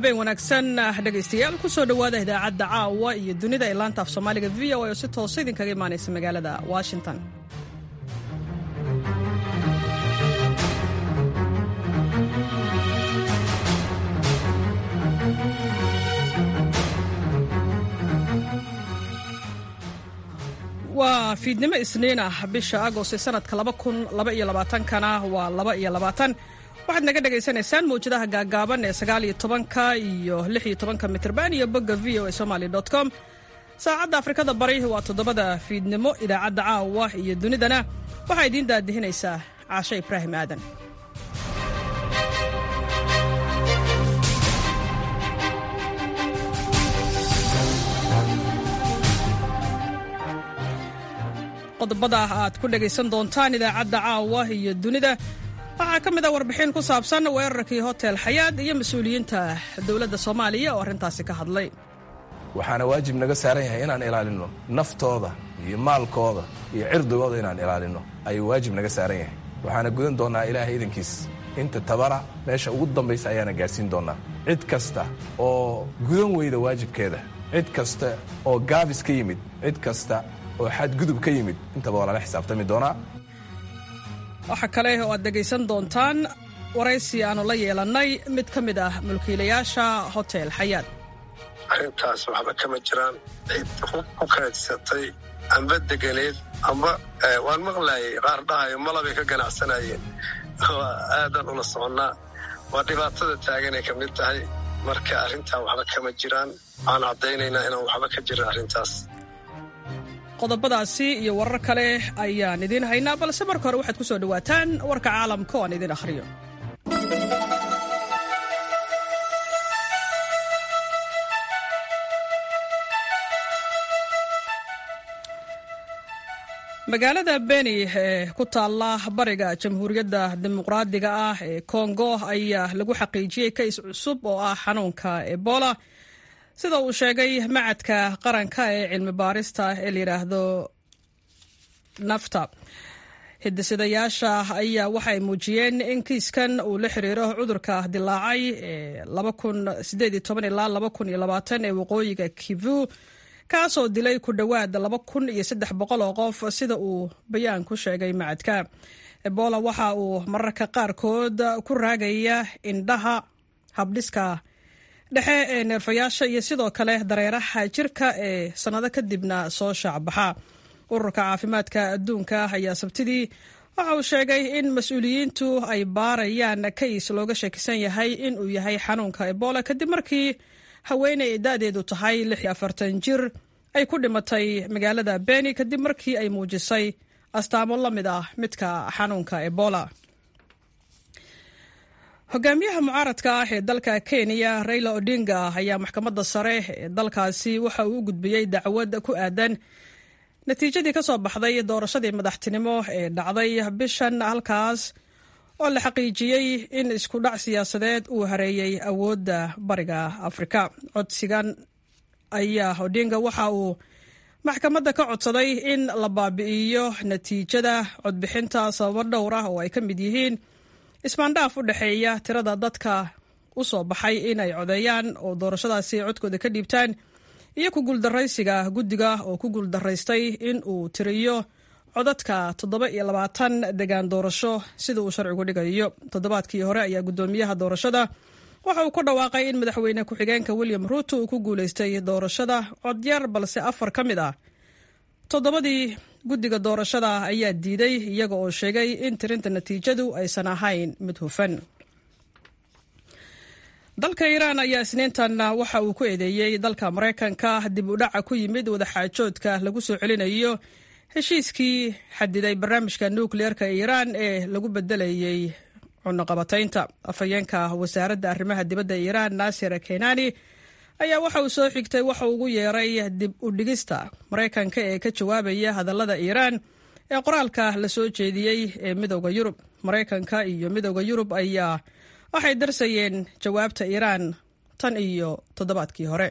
habeen wanaagsan dhegaystayaal kusoo dhowaada idaacadda caawa iyo dunida ee laanta af soomaaliga v o a oo si toosa idinkaga imaanaysa magaalada washington waa fiidnimo isniin ah bisha agost ee sanadka kana waa waxaad naga dhagaysanaysaan mawjadaha gaagaaban ee sagaaliyo tobanka iyo lixiyo tobanka mitrban iyo bogga v o a somaly com saacadda afrikada bari waa toddobada fiidnimo idaacadda caawa iyo dunidana waxaa idiin daadihinaysaa caashe ibraahim aadan qodobada aad ku dhagaysan doontaan idaacadda caawa iyo dunida waxaa ka mid a warbixin ku saabsan weerarkii hotel xayaad iyo mas-uuliyiinta dowladda soomaaliya oo arrintaasi ka hadlay waxaana waajib naga saaran yahay inaan ilaalinno naftooda iyo maalkooda iyo cirdigooda inaan ilaalinno ayuu waajib naga saaran yahay waxaana gudan doonnaa ilaahay idankiis inta tabara meesha ugu dambaysa ayaana gaadhsiin doonnaa cid kasta oo gudan weyda waajibkeeda cid kasta oo gaabis ka yimid cid kasta oo xadgudub ka yimid intaba waa lala xisaabtami doonaa waxaa kale oo aad dhegaysan doontaan waraysi aannu la yeelannay mid ka mid ah mulkiilayaasha hotel xayaad arrintaas waxba kama jiraan cid ku kaadsatay amba deganeed amba waan maqlaayay qaar dhahayo malabay ka ganacsanayeen aadan ula soconnaa waa dhibaatada taaganay ka mid tahay marka arrintaa waxba kama jiraan waxaan caddaynaynaa inaan waxba ka jirin arrintaas qodobadaasi iyo warar kale ayaan idiin haynaa balse marka hore waxaad ku soo dhowaataan warka caalamka oo aan idiin akhriyo magaalada beni ee ku taalla bariga jamhuuriyadda dimuqraadiga ah ee kongo ayaa lagu xaqiijiyey kays cusub oo ah xanuunka ebola sida uu sheegay macadka qaranka ee cilmi baarista ee la yidhaahdo nafta hidisidayaasha ayaa waxa ay muujiyeen in kiiskan uu la xiriiro cudurka dilaacay ee ilaa ee waqooyiga kivu kaasoo dilay ku dhowaad oo qof sida uu bayaan ku sheegay macadka ebola waxa uu mararka qaarkood ku raagaya indhaha habdhiska dhexe ee neerfayaasha iyo sidoo kale dareeraha jirka ee sannado kadibna soo shaacbaxa ururka caafimaadka adduunka ayaa sabtidii waxa uu sheegay in mas-uuliyiintu ay baarayaan kays looga shakisan yahay in uu yahay xanuunka ebola kadib markii haweeney ay da-deedu tahay jir ay ku dhimatay magaalada beni kadib markii ay muujisay astaamo la mid ah midka xanuunka ebola hogaamiyaha mucaaradka ah ee dalka kenya raila odinga ayaa maxkamadda sare ee dalkaasi waxa uu u gudbiyey dacwad ku aadan natiijadii ka soo baxday doorashadii madaxtinimo ee dhacday bishan halkaas oo la xaqiijiyey in isku dhac siyaasadeed uu hareeyey awoodda bariga afrika codsigan ayaa odinga waxa uu maxkamadda ka codsaday in la baabi'iyo natiijada codbixinta sababo dhowr ah oo ay ka mid yihiin ismaandhaaf u dhexeeya tirada dadka u soo baxay in ay codeeyaan oo doorashadaasi codkooda ka dhiibtaan iyo ku guuldaraysiga guddiga oo ku guuldaraystay in uu tiriyo codadka toddoba iyo labaatan degaan doorasho sida uu sharcigu dhigayo toddobaadkii hore ayaa guddoomiyaha doorashada waxa uu ku dhawaaqay in madaxweyne ku-xigeenka william ruuto uu ku guulaystay doorashada codyar balse afar ka mid ah toddobadii guddiga doorashada ayaa diiday iyaga oo sheegay in tirinta natiijadu aysan ahayn mid hufan dalka iiraan ayaa isniintan waxa uu ku eedeeyey dalka maraykanka dib u dhaca ku yimid wadaxaajoodka lagu soo celinayo heshiiskii xadiday barnaamijka nukliyeerka iiraan ee lagu bedelayey cunaqabataynta afhayeenka wasaaradda arrimaha dibadda iiraan naasir kenani ayaa waxa uu soo xigtay waxa uu ugu yeeray dib u dhigista maraykanka ee ka jawaabaya hadallada iiraan ee qoraalka la soo jeediyey ee midooda yurub maraykanka iyo midooda yurub ayaa waxay darsayeen jawaabta iiraan tan iyo toddobaadkii hore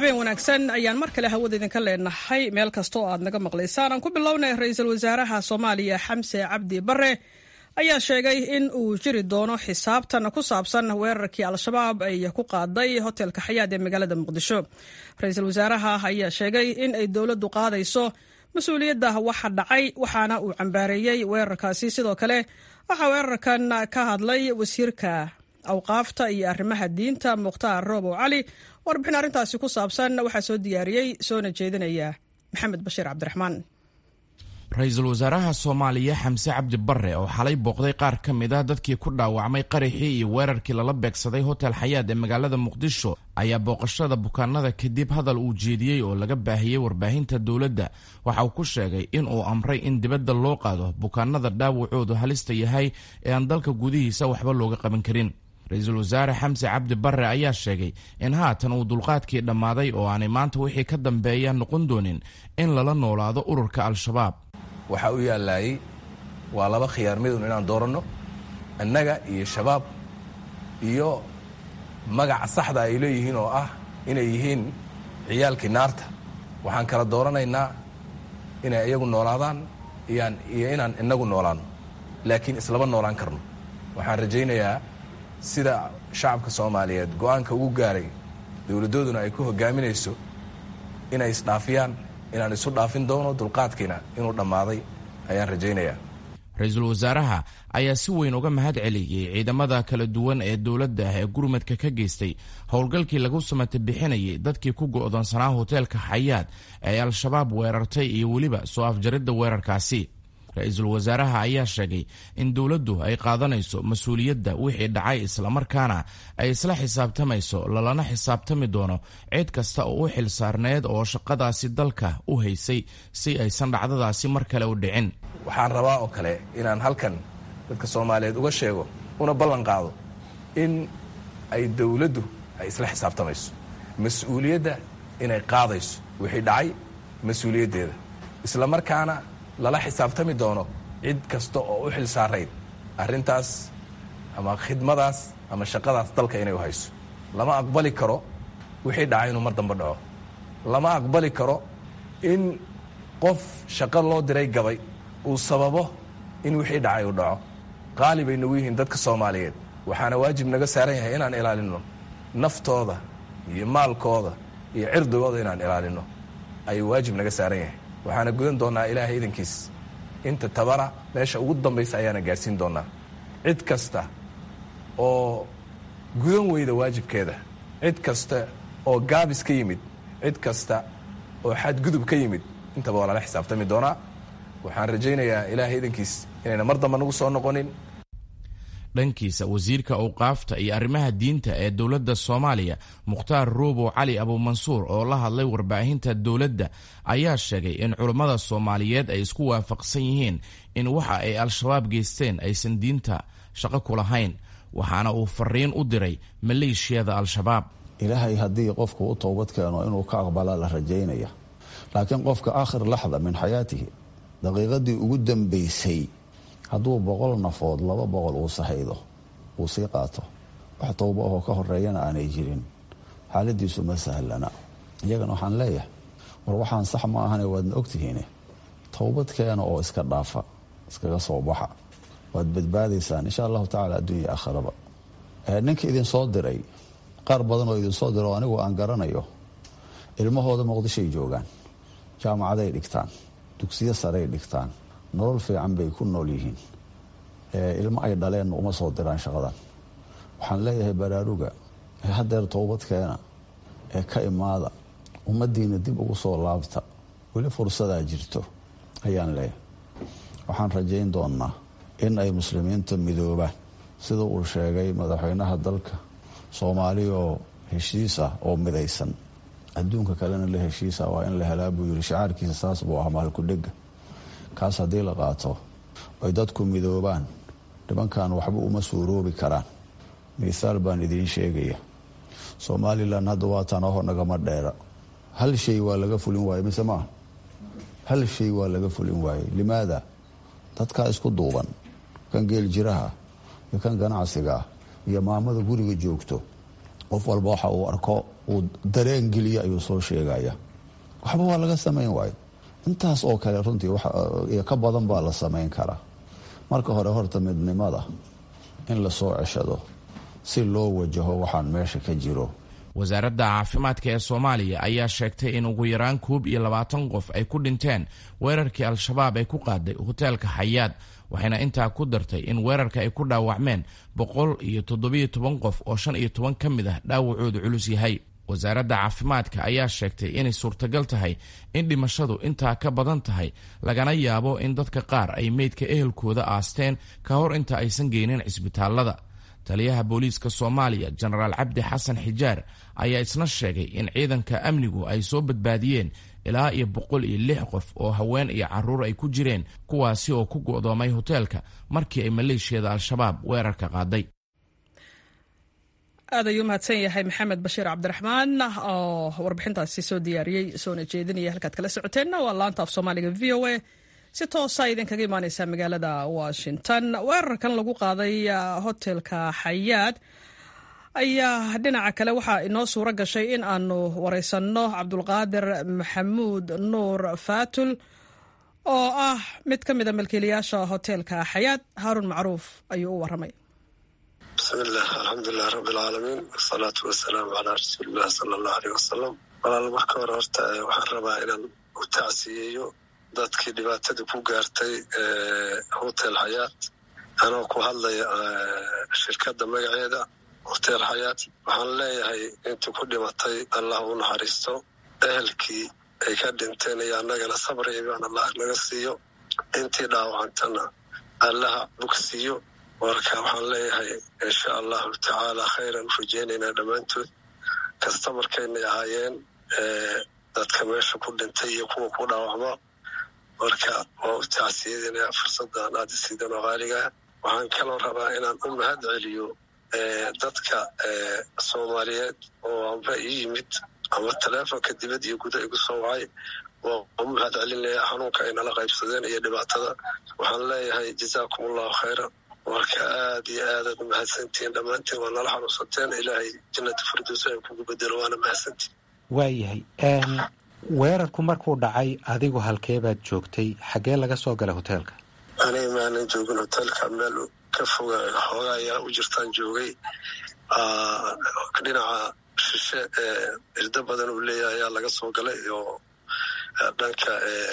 habeen wanaagsan ayaan mar kale hawada idinka leenahay meel kasta oo aad naga maqlaysaan aan ku bilownay ra-iisul wasaaraha soomaaliya xamse cabdi bare ayaa sheegay in uu jiri doono xisaabtan ku saabsan weerarkii al-shabaab ay ku qaaday hotelka xayaad ee magaalada muqdisho ra-iisul wasaaraha ayaa sheegay in ay dowladdu qaadayso mas-uuliyadda waxa dhacay waxaana uu cambaareeyey weerarkaasi sidoo kale waxaa weerarkan ka hadlay wasiirka awqaafta iyo arrimaha diinta mukhtaar roobow cali warbixin arrintaasi ku saabsan waxaa soo diyaariyey soona jeedinaya maxamed bashiir cabdiraxmaan ra-iisul wasaaraha soomaaliya xamse cabdi bare oo xalay booqday qaar ka mid ah dadkii ku dhaawacmay qaraxii iyo weerarkii lala beegsaday hotel xayaad ee magaalada muqdisho ayaa booqashada bukaanada kadib hadal uu jeediyey oo laga baahiyey warbaahinta dowladda waxa uu ku sheegay in uu amray in dibadda loo qaado bukaanada dhaawacoodu halista yahay ee aan dalka gudihiisa waxba looga qaban karin ra-iisul wasaare xamse cabdi bare ayaa sheegay in haatan uu dulqaadkii dhammaaday oo aanay maanta wixii ka dambeeya noqon doonin in lala noolaado ururka al-shabaab waxaa u yaallaayey waa laba khiyaar midun inaan dooranno annaga iyo shabaab iyo magaca saxda ay leeyihiin oo ah inay yihiin ciyaalkii naarta waxaan kala dooranaynaa inay iyagu noolaadaan iyo inaan inagu noolaanno laakiin islaba noolaan karno waxaan rajaynayaa sida shacabka soomaaliyeed go-aanka ugu gaaray dowladdooduna ay ku hogaaminayso inay isdhaafiyaan inaan isu dhaafin doono dulqaadkiina inuu dhammaaday ayaan rajaynayaa ra-iisul wasaaraha ayaa si weyn uga mahad celiyey ciidamada kala duwan ee dowladda ee gurmadka ka geystay howlgalkii lagu samata bixinayay dadkii ku go'doonsanaa hoteelka xayaad ee al-shabaab weerartay iyo weliba soo afjaridda weerarkaasi ra-iisul wasaaraha ayaa sheegay in dowladdu ay qaadanayso mas-uuliyadda wixii dhacay islamarkaana ay isla xisaabtamayso lalana xisaabtami doono cid kasta oo u xil saarneed oo shaqadaasi dalka u haysay si aysan dhacdadaasi mar kale u dhicin waxaan rabaa oo kale inaan halkan dadka soomaaliyeed uga sheego una ballan qaado in ay dowladdu ay isla xisaabtamayso mas-uuliyadda inay qaadayso wixii dhacay mas-uuliyaddeeda islamarkaana lala xisaabtami doono cid kasta oo u xil saarayd arrintaas ama khidmadaas ama shaqadaas dalka inay u hayso lama aqbali karo wixii dhacay inuu mar dambe dhaco lama aqbali karo in qof shaqo loo diray gabay uu sababo in wixii dhacay uu dhaco qaali bay nagu yihiin dadka soomaaliyeed waxaana waajib naga saaran yahay inaan ilaalinno naftooda iyo maalkooda iyo cirdigooda inaan ilaalinno ayuu waajib naga saaran yahay waxaana gudan doonnaa ilaahay idankiis inta tabara meesha ugu dambaysa ayaana gaadhsiin doonnaa cid kasta oo gudan weyda waajibkeeda cid kasta oo gaabis ka yimid cid kasta oo xadgudub ka yimid intaba waa lala xisaabtami doonaa waxaan rajaynayaa ilaahay idankiis inayna mar damba nagu soo noqonin dhankiisa wasiirka awqaafta iyo arrimaha diinta ee dowladda soomaaliya mukhtaar ruubow cali abuumansuur oo la hadlay warbaahinta dowladda ayaa sheegay in culammada soomaaliyeed ay isku waafaqsan yihiin in waxa ay al-shabaab geysteen aysan diinta shaqo ku lahayn waxaana uu fariin u diray maleeshiyada al-shabaab ilaahay haddii qofku u toobad keeno inuu ka aqbala la rajaynaya laakiin qofka aakhir laxda min xayaatihi daqiiqadii ugu dambaysay hadduu boqol nafood laba boqol uu sahaydo uu sii qaato wax towba ahoo ka horeeyana aanay jirin xaaladiisu ma sahlana iyagana waxaan leeyahay war waxaan sax ma ahane waadna ogtihiine towbad keena oo iska dhaafa iskaga soo baxa waad badbaadaysaan insha allahu tacala adduunya aakhiraba ninka idinsoo diray qaar badan oo idinsoo diro anigu aan garanayo ilmahooda muqdishoay joogaan jaamacaday dhigtaan dugsiyo saray dhigtaan nolol fiican bay ku nool yihiin ilmo ay dhaleen uma soo diraan shaqadan waxaan leeyahay baraaruga ee hadeer toobadkeena ee ka imaada ummadiina dib ugu soo laabta weli fursadaa jirto ayaan leeyahay waxaan rajayn doonnaa in ay muslimiinta midoobaan sida uu sheegay madaxweynaha dalka soomaali oo heshiis ah oo midaysan adduunka kalena la heshiisa waa in la helaa buu yiri shacaarkiisa saas buu ah maalkudhega kaas haddii la qaato ay dadku midoobaan nimankan waxba uma suuroobi karaan mithaal baan idiin sheegaya somalilan hadda waa tanaho nagama dheera hal shay waa laga fulin waaye mise maaha hal shay waa laga fulin waaye limaada dadkaa isku duuban kan geeljiraha iyo kan ganacsigaa iyo maamada guriga joogto qof walba waxa uu arko uu dareen geliya ayuu soo sheegaya waxba waa laga samayn waayo intaas oo kale runtii iyo ka badan baa la samayn karaa marka hore horta midnimada in lasoo ceshado si loo wajaho waxaan meesha ka jiro wasaaradda caafimaadka ee soomaaliya ayaa sheegtay in ugu yaraan koob iyo labaatan qof ay ku dhinteen weerarkii al-shabaab ay ku qaaday hoteelka xayaad waxayna intaa ku dartay in weerarka ay ku dhaawacmeen boqol iyo toddobiyo toban qof oo shan iyo toban ka mid ah dhaawacoodu culus yahay wasaaradda caafimaadka ayaa sheegtay inay suurtagal tahay in dhimashadu intaa ka badan tahay lagana yaabo in dadka qaar ay meydka ehelkooda aasteen ka hor inta aysan geynin cisbitaallada taliyaha booliiska soomaaliya jenaraal cabdi xasan xijaar ayaa isna sheegay in ciidanka amnigu ay soo badbaadiyeen ilaa iyo boqol iyo lix qof oo haween iyo caruur ay ku jireen kuwaasi oo ku go'doomay hoteelka markii ay maleeshiyada al-shabaab weerarka qaaday aad ayuu mahadsan yahay maxamed bashiir cabdiraxmaan oo warbixintaasi soo diyaariyey soona jeedinaya halkaad kala socoteenna waa laanta af soomaaliga v o a si toosa idinkaga imaaneysaa magaalada washington weerarkan lagu qaaday hotelka xayaad ayaa dhinaca kale waxaa inoo suuro gashay in aanu wareysanno cabdulqaadir maxamuud nuur faatul oo ah mid ka mida malkiilayaasha hoteelka xayaad haarun macruuf ayuu u waramay bismillaah alxamdulilah rabbi alcaalamiin wasalaatu wasalaamu calaa rasuulillahi sala allahu aleyh wasalam walaal marka hore horta waxaan rabaa inaan u tacsiyeeyo dadkii dhibaatada ku gaartay hotel xayaat anoo ku hadlaya shirkadda magaceeda hotel xayaat waxaan leeyahay intii ku dhimatay allah u naxariisto ehelkii ay ka dhinteen iyo annagana sabri ibaan allah naga siiyo intii dhaawacantana allaha bogsiiyo marka waxaan leeyahay insha allahu tacaala khayran u rajeynaynaa dhammaantood kasta markaynay ahaayeen dadka meesha ku dhintay iyo kuwa ku dhaawacma marka waa u tacsiyadinaya fursaddan aada isiidan oo qaaligaa waxaan kaloo rabaa inaan u mahad celiyo dadka soomaaliyeed oo amba ii yimid ama taleefonka dibad iyo guda igu soo wacay waa u mahad celinaya xanuunka ay nala qaybsadeen iyo dhibaatada waxaan leeyahay jazaakum allahu khayran marka aad iyo aadaad u mahadsantihiin dhammaantiin waa nala xanuunsateen ilaahay jannata firdowsa ay kugu bedelo waana mahadsantihin waayahay weerarku markuu dhacay adigu halkee baad joogtay xaggee laga soo galay hoteelka aniga maanan joogin hoteelka meel ka foga xooga ayaa u jirtaan joogay dhinaca shishe ee irdo badan uu leeyahay ayaa laga soo galay oo dhanka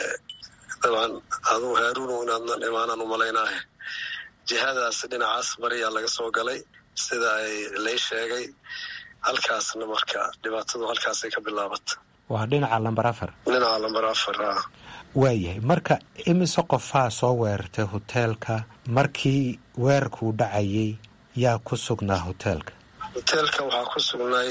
dabcan aduu haaruunu inaadnan imaanaan u malaynaahe jihadaas dhinacaas bariyaa laga soo galay sida ay lay sheegay halkaasna marka dhibaatadu halkaasay ka bilaabata waa dhinaca lamber afar dhinaca lamber afar a waayahay marka imise qofaa soo weerartay hoteelka markii weerarkuu dhacayay yaa ku sugnaa hoteelka hoteelka waxaa ku sugnay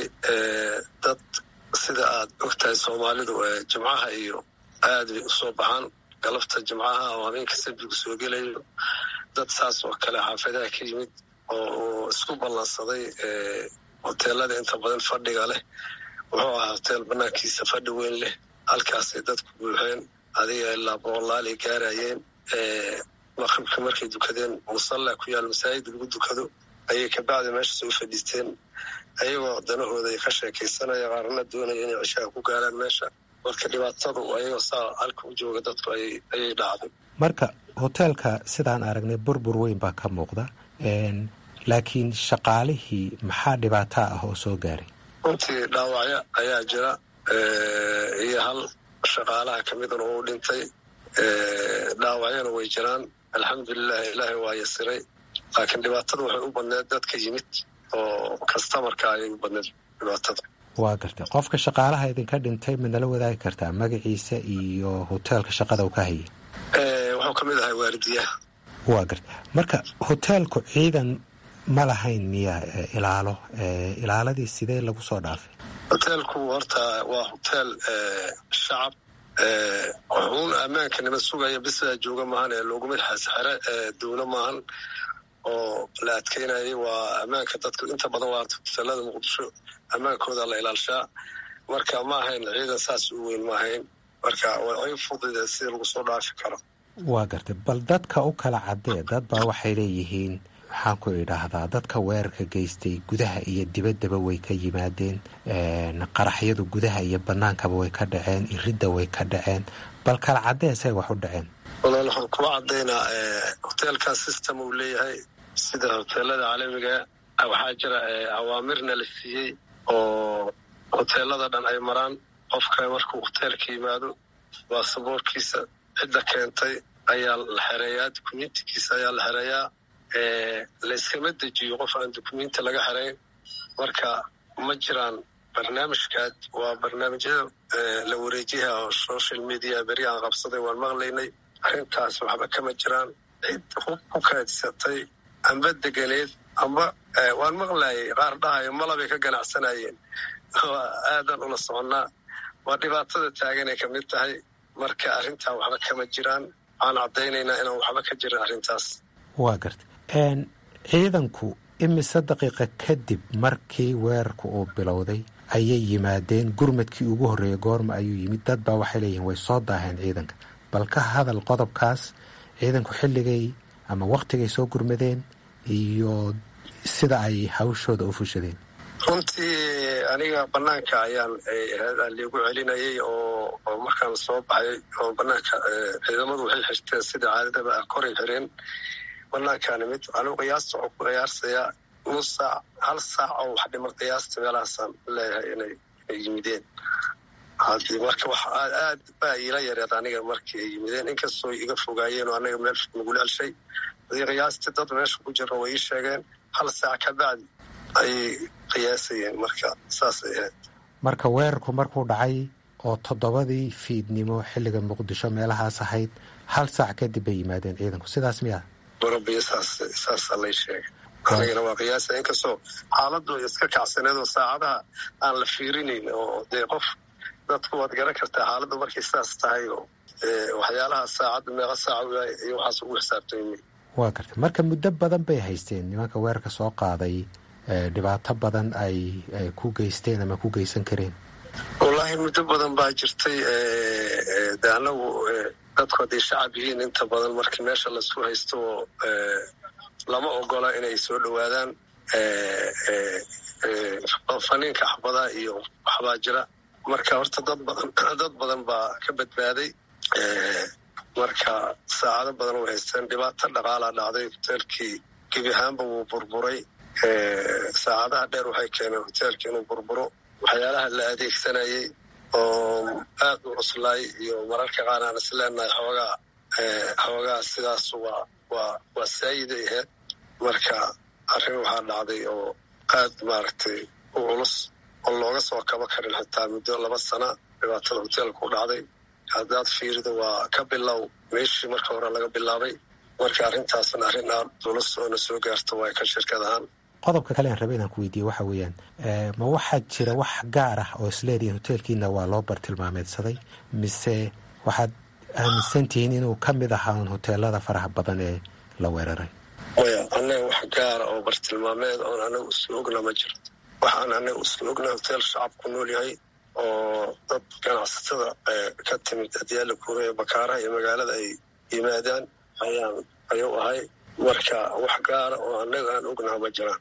dad sida aad ogtahay soomaalidu jimcaha iyo aad bay usoo baxaan galabta jimcaha oo habeenka sabbigu soo gelayo dad saas oo kale xaafadaha ka yimid oo isku ballansaday hoteelada inta badan fadhiga leh wuxuu ahaa hoteel banaankiisa fadhi weyn leh halkaasay dadku buuxeen adiga ilaa boqolaal ay gaarayeen maqribka markay dukadeen musalla ku yaal masaajid lagu dukado ayay kabacdi meesha soo fadhiisteen ayagoo danahooda ay ka sheekaysanaya qaarna doonaya inay cishaha ku gaaraan meesha marka dhibaatadu ayagoo saa halka u jooga dadku ayay dhacday marka hoteelka sidaan aragnay burbur weyn baa ka muuqda laakiin shaqaalihii maxaa dhibaata ah oo soo gaaray runtii dhaawacyo ayaa jira iyo hal shaqaalaha ka midana uu dhintay dhaawacyana way jiraan alxamdulilah ilaahay waa yasiray laakiin dhibaatada waxay u badneed dadka yimid oo kastamarka ayay u badneed dhibaatada waa gartay qofka shaqaalaha idinka dhintay madnala wadaagi kartaa magaciisa iyo hoteelka shaqada uu ka hayay wuxuu ka mid ahay waaridiyaha waa gartay marka hoteelku ciidan ma lahayn miya ilaalo ilaaladii sidee lagu soo dhaafay hoteelku horta waa hoteel shacab wuxuun ammaanka nima sugaya bisaa jooga maahan ee looguma xasxere dowlo maahan oo la adkeynayay waa ammaanka dadka inta badan waa hoteelada muqdisho ammaankooda la ilaalshaa marka ma ahayn ciidan saas u weyn ma ahayn marka way fudida sida lagu soo dhaafi karo waa gartay bal dadka u kala cadee dad baa waxay leeyihiin maxaan ku idhaahdaa dadka weerarka geystay gudaha iyo dibaddaba way ka yimaadeen qaraxyadu gudaha iyo bannaankaba way ka dhaceen iridda way ka dhaceen bal kala caddeesay wax u dhaceen walaal waxaan kuwa caddaynaa hoteelkan system uu leeyahay sida hoteelada caalamiga waxaa jira awaamirna la siiyey oo hoteelada dhan ay maraan qofka markuu hoteelka yimaado baasaboorkiisa cidda keentay ayaa la xereeyaa dukumentigiisa ayaa la xereeyaa layskama dejiyo qof aan dukumenti laga xerayn marka ma jiraan barnaamijkaad waa barnaamijyada la wareejiyaha oo social media beri aan qabsaday waan maqlaynay arrintaas waxba kama jiraan cid hub ku kaadsatay amba deganeed amba waan maqlayay qaar dhahayo malabay ka ganacsanayeen aadan ula soconnaa waa dhibaatada taaganay ka mid tahay marka arrintaa waxba kama jiraan waxaan caddaynaynaa inaan waxba ka jirin arrintaas waa garta ciidanku imise daqiiqa kadib markii weerarku uu bilowday ayay yimaadeen gurmadkii ugu horreeyey goorma ayuu yimid dad baa waxay leeyihiin way soo daaheen ciidanka bal ka hadal qodobkaas ciidanku xilligay ama wakhtigay soo gurmadeen iyo sida ay hawshooda u fushadeen runtii aniga banaanka ayaan liigu celinayay oo markaan soo baxay oo banaanka ciidamadu waxay xirteen sida caadadaba ah koray xireen banaankaani mid anigu qiyaasta waxuu ku qiyaarsayaa nus saac hal saac oo wax dhimar qiyaasta meelahaasaan leeyahay inay yimideen hadii marka wax aad baa iila yareed aniga markii ay yimideen inkastoo iga fogaayeen oo anaga meel nagula helshay hadii qiyaastii dad meesha ku jira way ii sheegeen hal saac ka bacdi ayay qiyaasayeen marka saasay ahayd marka weerarku markuu dhacay oo toddobadii fiidnimo xilliga muqdisho meelahaas ahayd hal saac kadib bay yimaadeen ciidanku sidaas miya barabiyo saas saasaa lay sheegay anigana waa qiyaasa inkastoo xaaladu iska kacsaneed oo saacadaha aan la fiirinayn oo dee qof dadku waad garan kartaa xaaladdu markay saas tahay oo waxyaalaha saacadda meeqa saaca iyo waxaas ugu xisaabtami waa garta marka muddo badan bay haysteen nimanka weerarka soo qaaday dhibaato badan ay ku geysteen ama ku geysan kareen wallaahi muddo badan baa jirtay de anagu dadku hadday shacab yihiin inta badan markii meesha laisku haysto oo lama ogola inay soo dhowaadaan faniinka xabadaha iyo waxbaa jira marka horta dad badan dad badan baa ka badbaaday marka saacado badan way haysteen dhibaato dhaqaalaa dhacday hoteelkii gebi ahaanba wuu burburay saacadaha dheer waxay keeneen hoteelka inuu burburo waxyaalaha la adeegsanayay oo aad u cuslaay iyo mararka qaar aan is leenahay xoogaa xoogaa sidaas waa waa waa saayiday ahayd marka arrin waxaa dhacday oo aad maaragtay u culus oo looga soo kaba karin xitaa muddo laba sana dhibaatada hoteelka u dhacday haddaad fiirido waa ka bilow meeshii marka hore laga bilaabay marka arrintaasna arrin aad culus oo na soo gaarto waa ka shirkad ahaan qodobka kale aan raba inaan ku weydiiye waxa weeyaan ma waxaa jira wax gaar ah oo isleedihiin hoteelkiina waa loo bartilmaameedsaday mise waxaad aaminsan tihiin inuu ka mid ahaa hoteelada faraha badan ee la weeraray maya annaga wax gaara oo bartilmaameed oon anaga isla ogna ma jirto waxaan anaga isla ogna hoteel shacab ku nool yahay oo dad ganacsatada ka timid adyaala kuure ee bakaaraha iyo magaalada ay yimaadaan ayaan ayuu ahay marka wax gaara oo annaga aan ognaha ma jiraan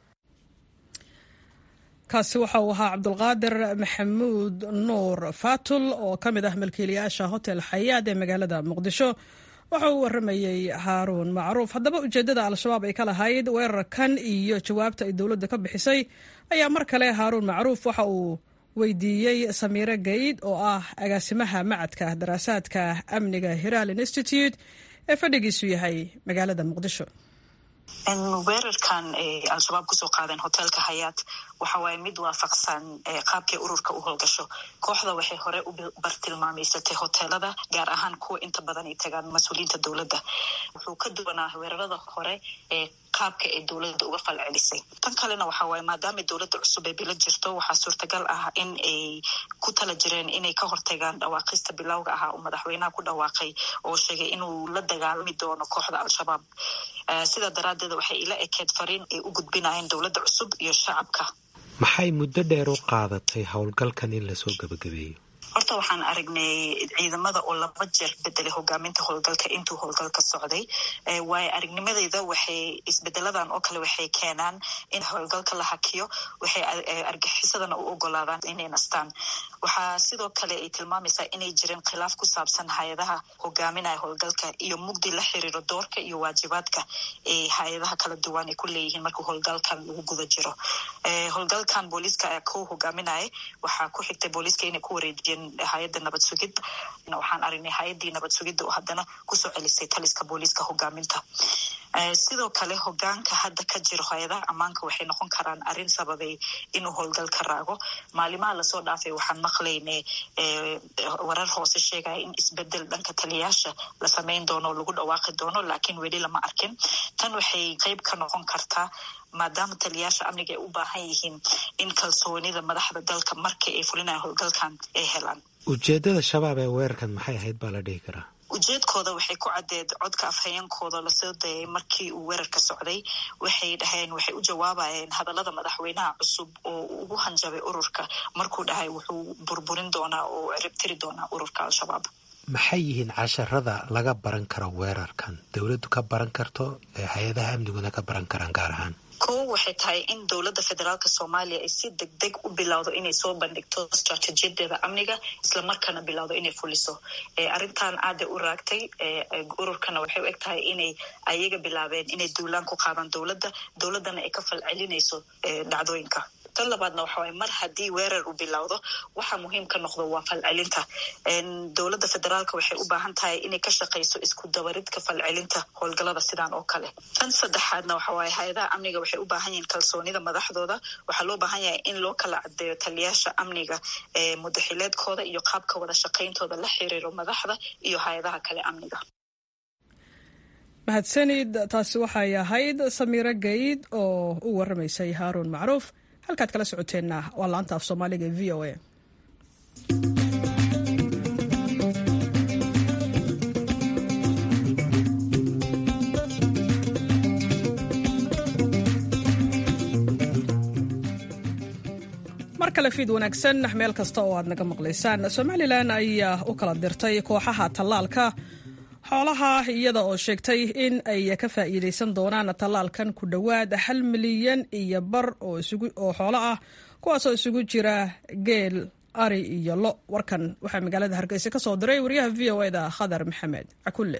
kaasi waxa uu ahaa cabdulqaadir maxamuud nuur faatul oo ka mid ah malkiilayaasha hotel xayaad ee magaalada muqdisho waxa uu waramayey haaruun macruuf haddaba ujeeddada al-shabaab ay ka lahayd weerarkan iyo jawaabta ay dowladda ka bixisay ayaa mar kale haaruun macruuf waxa uu weydiiyey samiire gayd oo ah agaasimaha macadka daraasaadka amniga hiraal institute ee fadhigiisu yahay magaalada muqdisho weerarkan al-shabaab kusoo qaadeen hoteelka hayaat waxa waaye mid waafaqsan qaabkay ururka u howlgasho kooxda waxay hore u bartilmaameysatay hoteelada gaar ahaan kuwa inta badan ay tagaan mas-uuliyiinta dowladda wuxuu ka duwanaa weerarada hore ee qaabka ay dowladda uga fal celisay tan kalena waxa waaye maadaama dowladda cusub ay bila jirto waxaa suurtagal ah in ay ku tala jireen inay ka hortagaan dhawaaqista bilowga ahaa oo madaxweynaha ku dhawaaqay oo sheegay inuu la dagaalami doono kooxda al-shabaab sidaa daraaddeed waxay ila ekeed fariin ay u gudbinayeen dowladda cusub iyo shacabka maxay muddo dheer u qaadatay howlgalkan in lasoo gabagabeeyo horta waxaan aragnay ciidamada oo laba jeer bedelay hogaaminta howlgalka intuu howlgalka socday waayo aragnimadeyda waxay isbedeladan oo kale waxay keenaan in howlgalka la hakiyo waxay argaxisadana u ogolaadaan inay nastaan waxaa sidoo kale ay tilmaamaysaa inay jireen khilaaf ku saabsan hay-adaha hogaaminaya howlgalka iyo mugdi la xiriiro doorka iyo waajibaadka ee hay-adaha kala duwan ay ku leeyihiin marka howlgalkan lagu guda jiro howlgalkan booliiska ayaa ko hogaaminaya waxaa ku xigtay booliiska inay ku wareejiyeen hay-adda nabad sugid waxaan aragnay hay-addii nabad sugidda oo haddana kusoo celisay taliska booliiska hogaaminta sidoo kale hogaanka hadda ka jiro hay-adaha ammaanka waxay noqon karaan arrin sababay inuu howlgal ka raago maalimaha lasoo dhaafay waxaan maqlaynay warar hoose sheegaya in isbedel dhanka taliyaasha la samayn doono oo lagu dhawaaqi doono laakiin weli lama arkin tan waxay qeyb ka noqon kartaa maadaama taliyaasha amniga ay u baahan yihiin in kalsoonida madaxda dalka markii ay fulinayan howlgalkan ay helaan ujeedada shabaab ee weerarkan maxay ahayd baa la dhihi karaa ujeedkooda waxay ku caddeed codka afhayeenkooda lasoo dayay markii uu weerarka socday waxay dhaheen waxay u jawaabayeen hadallada madaxweynaha cusub oo ugu hanjabay ururka markuu dhahay wuxuu burburin doonaa oo ciribtiri doonaa ururka al-shabaab maxay yihiin casharada laga baran karo weerarkan dowladdu ka baran karto ee hay-adaha amniguna ka baran karaan gaar ahaan ko waxay tahay in dowladda federaalk soomaaliya ay si deg deg u bilowdo inay soo bandhigto istraatiijiyadeeda amniga islamarkaana bilowdo inay fuliso arrintan aada u raagtay ururkana waxay u eg tahay inay ayaga bilaabeen inay duulaan ku qaadaan dowladda dowladdana ay ka falcelinayso dhacdooyinka tan labaadna waxa waye mar haddii weerar uu bilowdo waxa muhiim ka noqdo waa falcelinta dowladda federaalka waxay u baahan tahay inay ka shaqayso isku dabaridka falcelinta howlgalada sidaan oo kale tan saddexaadna waxa waaye hay-adaha amniga waxay u baahan yihiin kalsoonida madaxdooda waxaa loo baahan yahay in loo kala cadeeyo taliyaasha amniga ee mudaxileedkooda iyo qaabka wada shaqayntooda la xiriiro madaxda iyo hay-adaha kale amniga mahadsanid taasi waxay ahayd samiiro gayd oo u waramaysay haaruun macruuf halkaad kala socoteenna waa laanta af soomaaliga e v o a mar kale fiid wanaagsan meel kasta oo aad naga maqlaysaan somalilan ayaa u kala dirtay kooxaha tallaalka xoolaha iyada oo sheegtay in ay ka faa'iidaysan doonaan tallaalkan ku dhowaad hal milyan iyo bar oo xoolo ah kuwaasoo isugu jira geel ari iyo lo warkan waxaa magaalada hargeysa ka soo diray wariyaha v o eda khadar maxamed cakulle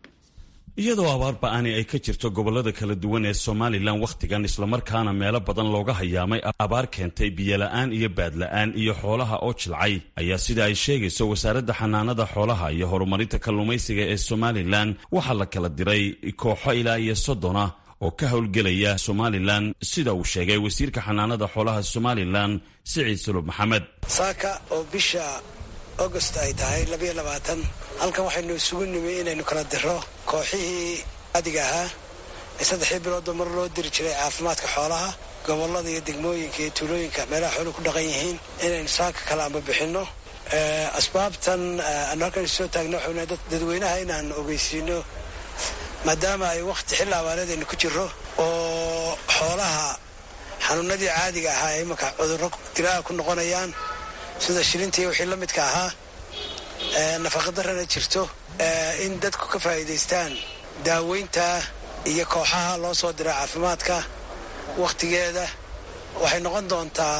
iyadoo abaar ba-ani ay ka jirto gobollada kala duwan ee somalilan wakhtigan islamarkaana meelo badan looga hayaamay abaar keentay biyola'aan iyo baadla'aan iyo xoolaha oo jilcay ayaa sida ay sheegayso wasaaradda xanaanada xoolaha iyo horumarinta kalluumaysiga ee somalilan waxaa la kala diray kooxo ilaa iyo soddona oo ka howlgelaya somalilan sida uu sheegay wasiirka xanaanada xoolaha somalilan siciid sulub maxamed saaka oo bisha agost ay tahay labayo labaatan halkan waxaynu isugu nimi inaynu kala diro kooxihii adiga ahaa ee saddexdii biloodba mar loo diri jiray caafimaadka xoolaha gobollada iyo degmooyinka iyo tuulooyinka meelaha xooluhu ku dhaqan yihiin inaynu saaka kala amba bixinno asbaabtan aanu halkan soo taagno waxayna dadweynaha inaan ogeysiino maadaama ay wakhti xilli abaareed aynu ku jirro oo xoolaha xanuunadii caadiga ahaa ee imanka cudurro dilaaha ku noqonayaan sida shilintii wixii la midka ahaa nafaqadarrana jirto in dadku ka faa'iidaystaan daaweynta iyo kooxaha loo soo dira caafimaadka wakhtigeeda waxay noqon doontaa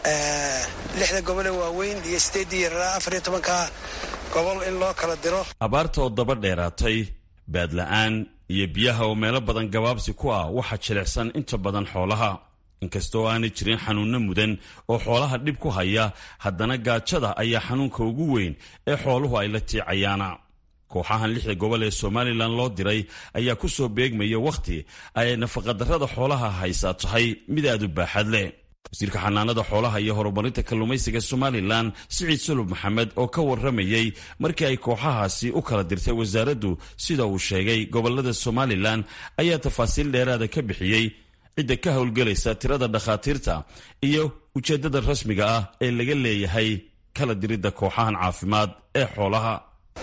lixda gobol ee waaweyn iyo sideeddii yaraa afar iyo tobanka gobol in loo kala diro abaarta oo daba dheeraatay baadla'aan iyo biyaha oo meelo badan gabaabsi ku ah waxaa jilicsan inta badan xoolaha inkastoo aanay jirin xanuunno mudan oo xoolaha dhib ku haya haddana gaajada ayaa xanuunka ugu weyn ee xooluhu ay la tiicayaana kooxahan lixda gobol ee somalilan loo diray ayaa ku soo beegmaya wakhti ay nafaqadarrada xoolaha haysaa tahay mid aad u baaxad leh wasiirka xanaanada xoolaha iyo horumarinta kalluumaysiga somalilan siciid sulub maxamed oo ka warramayey markii ay kooxahaasi u kala dirtay wasaaraddu sida uu sheegay gobolada somalilan ayaa tafaasiil dheeraada ka bixiyey cidda ka howlgelaysa tirada dhakhaatiirta iyo ujeeddada rasmiga ah ee laga leeyahay kala diridda kooxahan caafimaad ee xoolaha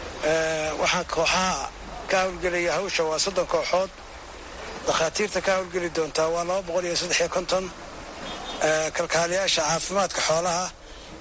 waxaa kooxaha ka howlgelaya hawsha waa soddon kooxood dhakhaatiirta ka howlgeli doontaa waa laba boqol iyo saddex iyo konton kalkaaliyaasha caafimaadka xoolaha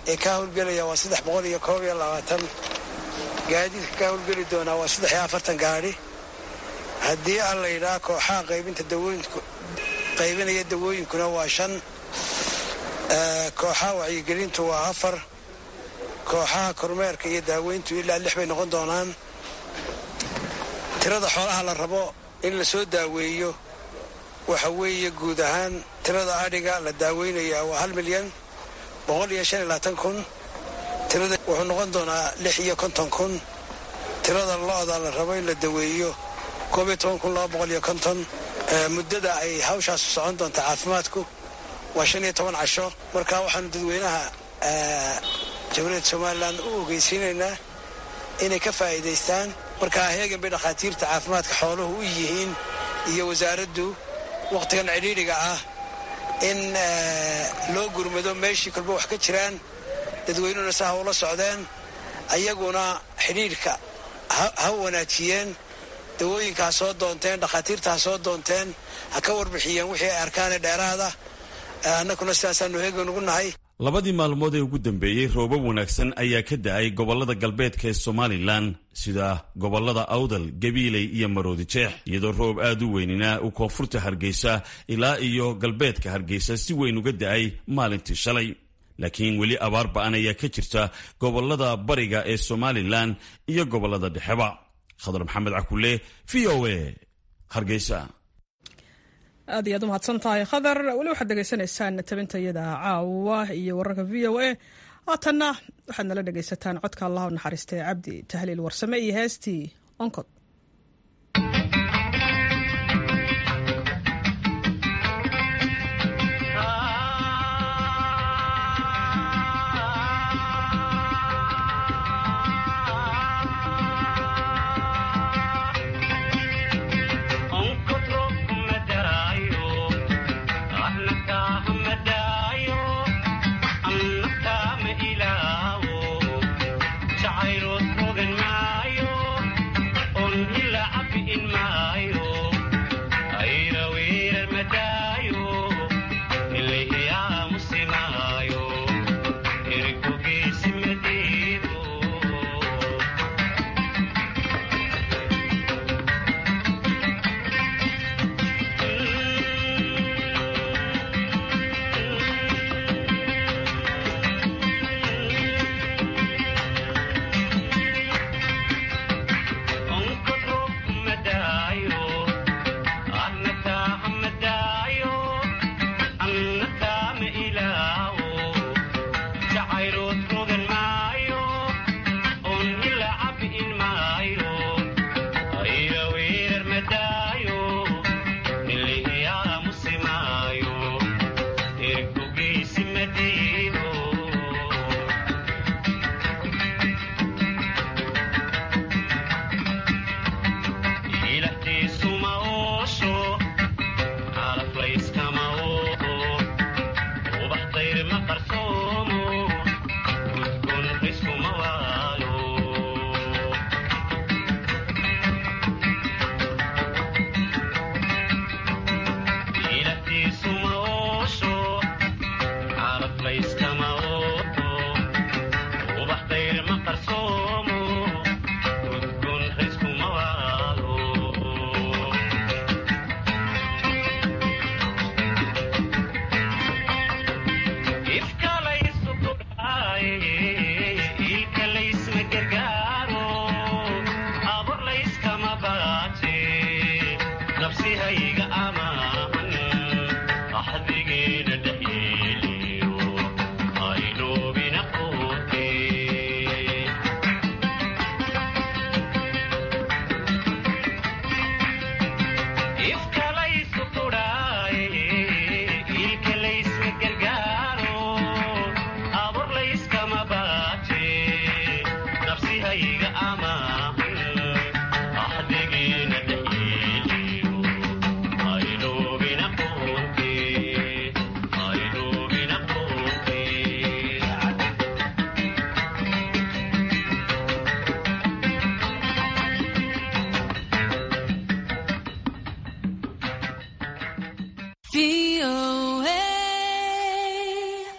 ee ka howlgelaya waa saddex boqol iyo koob iyo labaatan gaadiidka ka howlgeli doonaa waa saddex iyo afartan gaadhi haddii aan la yidhaha kooxaha qaybinta dawooyinku qaybinaya dawooyinkuna waa shan kooxaha wacyigelintu waa afar kooxaha kormeerka iyo daaweyntu ilaa lix bay noqon doonaan tirada xoolaha la rabo in la soo daaweeyo waxa weeye guud ahaan tirada adhiga la daaweynayaa waa hal milyan boqol iyo shan iyo labaatan kun tirada wuxuu noqon doonaa lix iyo konton kun tirada lo-da la rabo in la daweeyo koob iyo toban kun laba boqol iyo konton muddada ay hawshaasu socon doonta caafimaadku waa shan iyo toban casho marka waxaanu dadweynaha jamhuuriyadda somalilan u ogeysiinaynaa inay ka faa'iidaystaan markaa heegan bay dhakhaatiirta caafimaadka xooluhu u yihiin iyo wasaaraddu wakhtigan cidhiidhiga ah in loo gurmado meeshii kolba wax ka jiraan dadweynuhuna sa ha ula socdeen ayaguna xidhiidhka ha wanaajiyeen dawooyinka ha soo doonteen dhakhaatiirta ha soo doonteen ha ka warbixiyeen wixii ay arkaane dheeraada annaguna sidaasaanu heegan ugu nahay labadii maalmood ee ugu dambeeyey roobab wanaagsan ayaa ka da-ay gobollada galbeedka ee somalilan sida gobollada awdal gabiiley iyo maroodi jeex iyadoo roob aad u weynina uu koonfurta hargeysa ilaa iyo galbeedka hargeysa si weyn uga da-ay maalintii shalay laakiin weli abaar ba-an ayaa ka jirta gobollada bariga ee somalilan iyo gobollada dhexeba khadar maxamed cakule v o a hargeysa aad iyo aad u mahadsan tahay khadar weli waxaad degeysanaysaan tabintayada caawa iyo wararka v o a haatanna waxaad nala dhegaysataan codka allah u naxariistay cabdi tahliil warsame iyo heestii onkod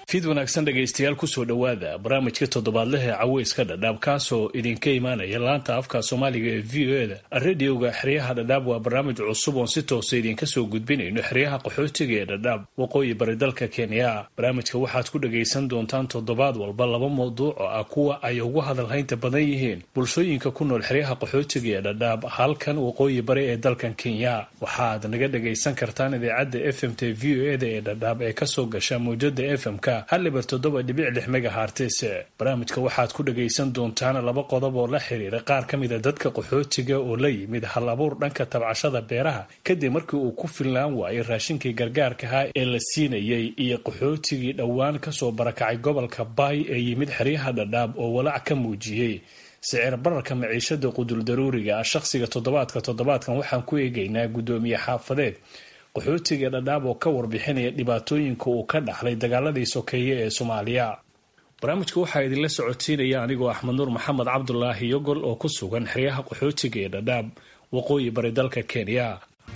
fiid wanaagsan dhegaystayaal kusoo dhowaada barnaamijka toddobaadlehe caweyska dhadhaab kaasoo idinka imaanaya laanta afka soomaaliga ee v o eda radioga xeryaha dhadhaab waa barnaamij cusub oon si toosa idinka soo gudbinayno xeryaha qaxootiga ee dhadhaab waqooyi bari dalka kenya barnaamijka waxaad ku dhagaysan doontaan toddobaad walba laba mawduuc oo ah kuwa ay ugu hadalhaynta badan yihiin bulshooyinka ku nool xeryaha qaxootiga ee dhadhaab halkan waqooyi bari ee dalkan kenya waxaad naga dhagaysan kartaan idaacadda f m t v o eda ee dhadhaab ee kasoo gasha mawjada f m-ka halibar toddoba dhibic lix megahartis barnaamijka waxaad ku dhagaysan doontaan laba qodob oo la xiriira qaar ka mida dadka qaxootiga oo la yimid hal abuur dhanka tabcashada beeraha kadib markii uu ku filnaan waayay raashinkii gargaarkaha ee la siinayay iyo qaxootigii dhowaan kasoo barakacay gobolka baay ee yimid xeryaha dhadhaab oo walaac ka muujiyey sicir bararka maciishada qudul daruuriga ah shaqsiga toddobaadka toddobaadkan waxaan ku eegaynaa guddoomiye xaafadeed qaxootiga dhadhaab oo ka warbixinaya dhibaatooyinka uu ka dhaxlay dagaaladii sokeeye ee soomaaliya barnaamijka waxaa idinla socotiinaya anigoo axmed nuur maxamed cabdulaahi yogol oo ku sugan xeryaha qaxootiga ee dhadhaab waqooyi bari dalka kenya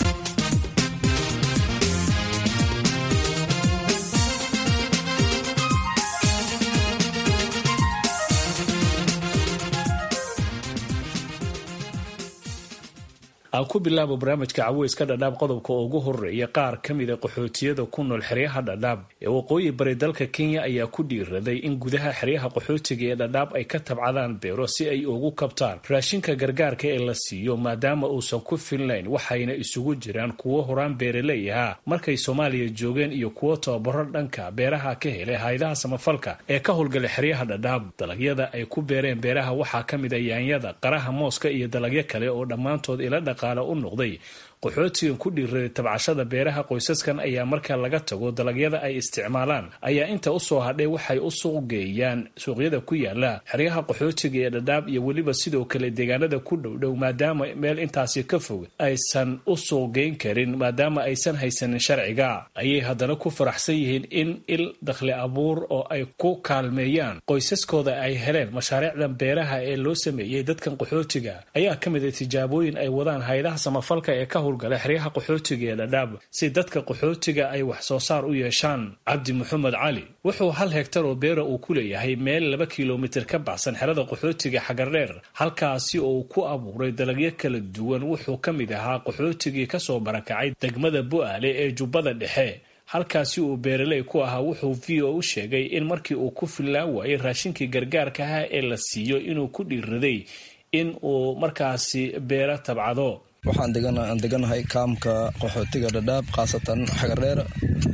aan ku bilaabo barnaamijka caweyska dhadhaab qodobka ugu horeeya qaar ka mida qaxootiyada ku nool xeryaha dhadhaab ee waqooyi bari dalka kenya ayaa ku dhiiraday in gudaha xeryaha qaxootiga ee dhadhaab ay ka tabcadaan beero si ay ugu kabtaan raashinka gargaarka ee la siiyo maadaama uusan ku filnayn waxayna isugu jiraan kuwo horaan beeraley ahaa markay soomaaliya joogeen iyo kuwo tababaro dhanka beeraha ka helay haydaha samafalka ee ka howlgala xeryaha dhadhaab dalagyada ay ku beereen beeraha waxaa ka mid a yaanyada qaraha mooska iyo dalagyo kale oo dhammaantood ila dhaq u noqday qaxootigan ku dhiiraday tabcashada beeraha qoysaskan ayaa marka laga tago dalagyada ay isticmaalaan ayaa inta usoo hadhay waxay u suuq geeyaan suuqyada ku yaala xeryaha qaxootiga ee dhadhaab iyo weliba sidoo kale deegaanada ku dhowdhow maadaama meel intaasi ka fog aysan u suuq geyn karin maadaama aysan haysanin sharciga ayay haddana ku faraxsan yihiin in il dakhli abuur oo ay ku kaalmeeyaan qoysaskooda ay heleen mashaariicdan beeraha ee loo sameeyey dadkan qaxootiga ayaa ka mid a tijaabooyin ay wadaan haydaha samafalka ee ka howlgala xeryaha qaxootiga ee dhadhaab si dadka qaxootiga ay wax soo saar u yeeshaan cabdi maxamed cali wuxuu hal hegtar oo beera uu ku leeyahay meel laba kilomitir ka baxsan xerada qaxootiga xagardheer halkaasi oo uu ku abuuray dalagyo kala duwan wuxuu ka mid ahaa qaxootigii kasoo barakacay degmada bu'aale ee jubbada dhexe halkaasi uu beeraley ku ahaa wuxuu v o u sheegay in markii uu ku fillaan waayay raashinkii gargaarkaha ee la siiyo inuu ku dhiiraday in uu markaasi beero tabcado waxaan deganahay kaamka qaxootiga dhadhaab khaasatan xagardheer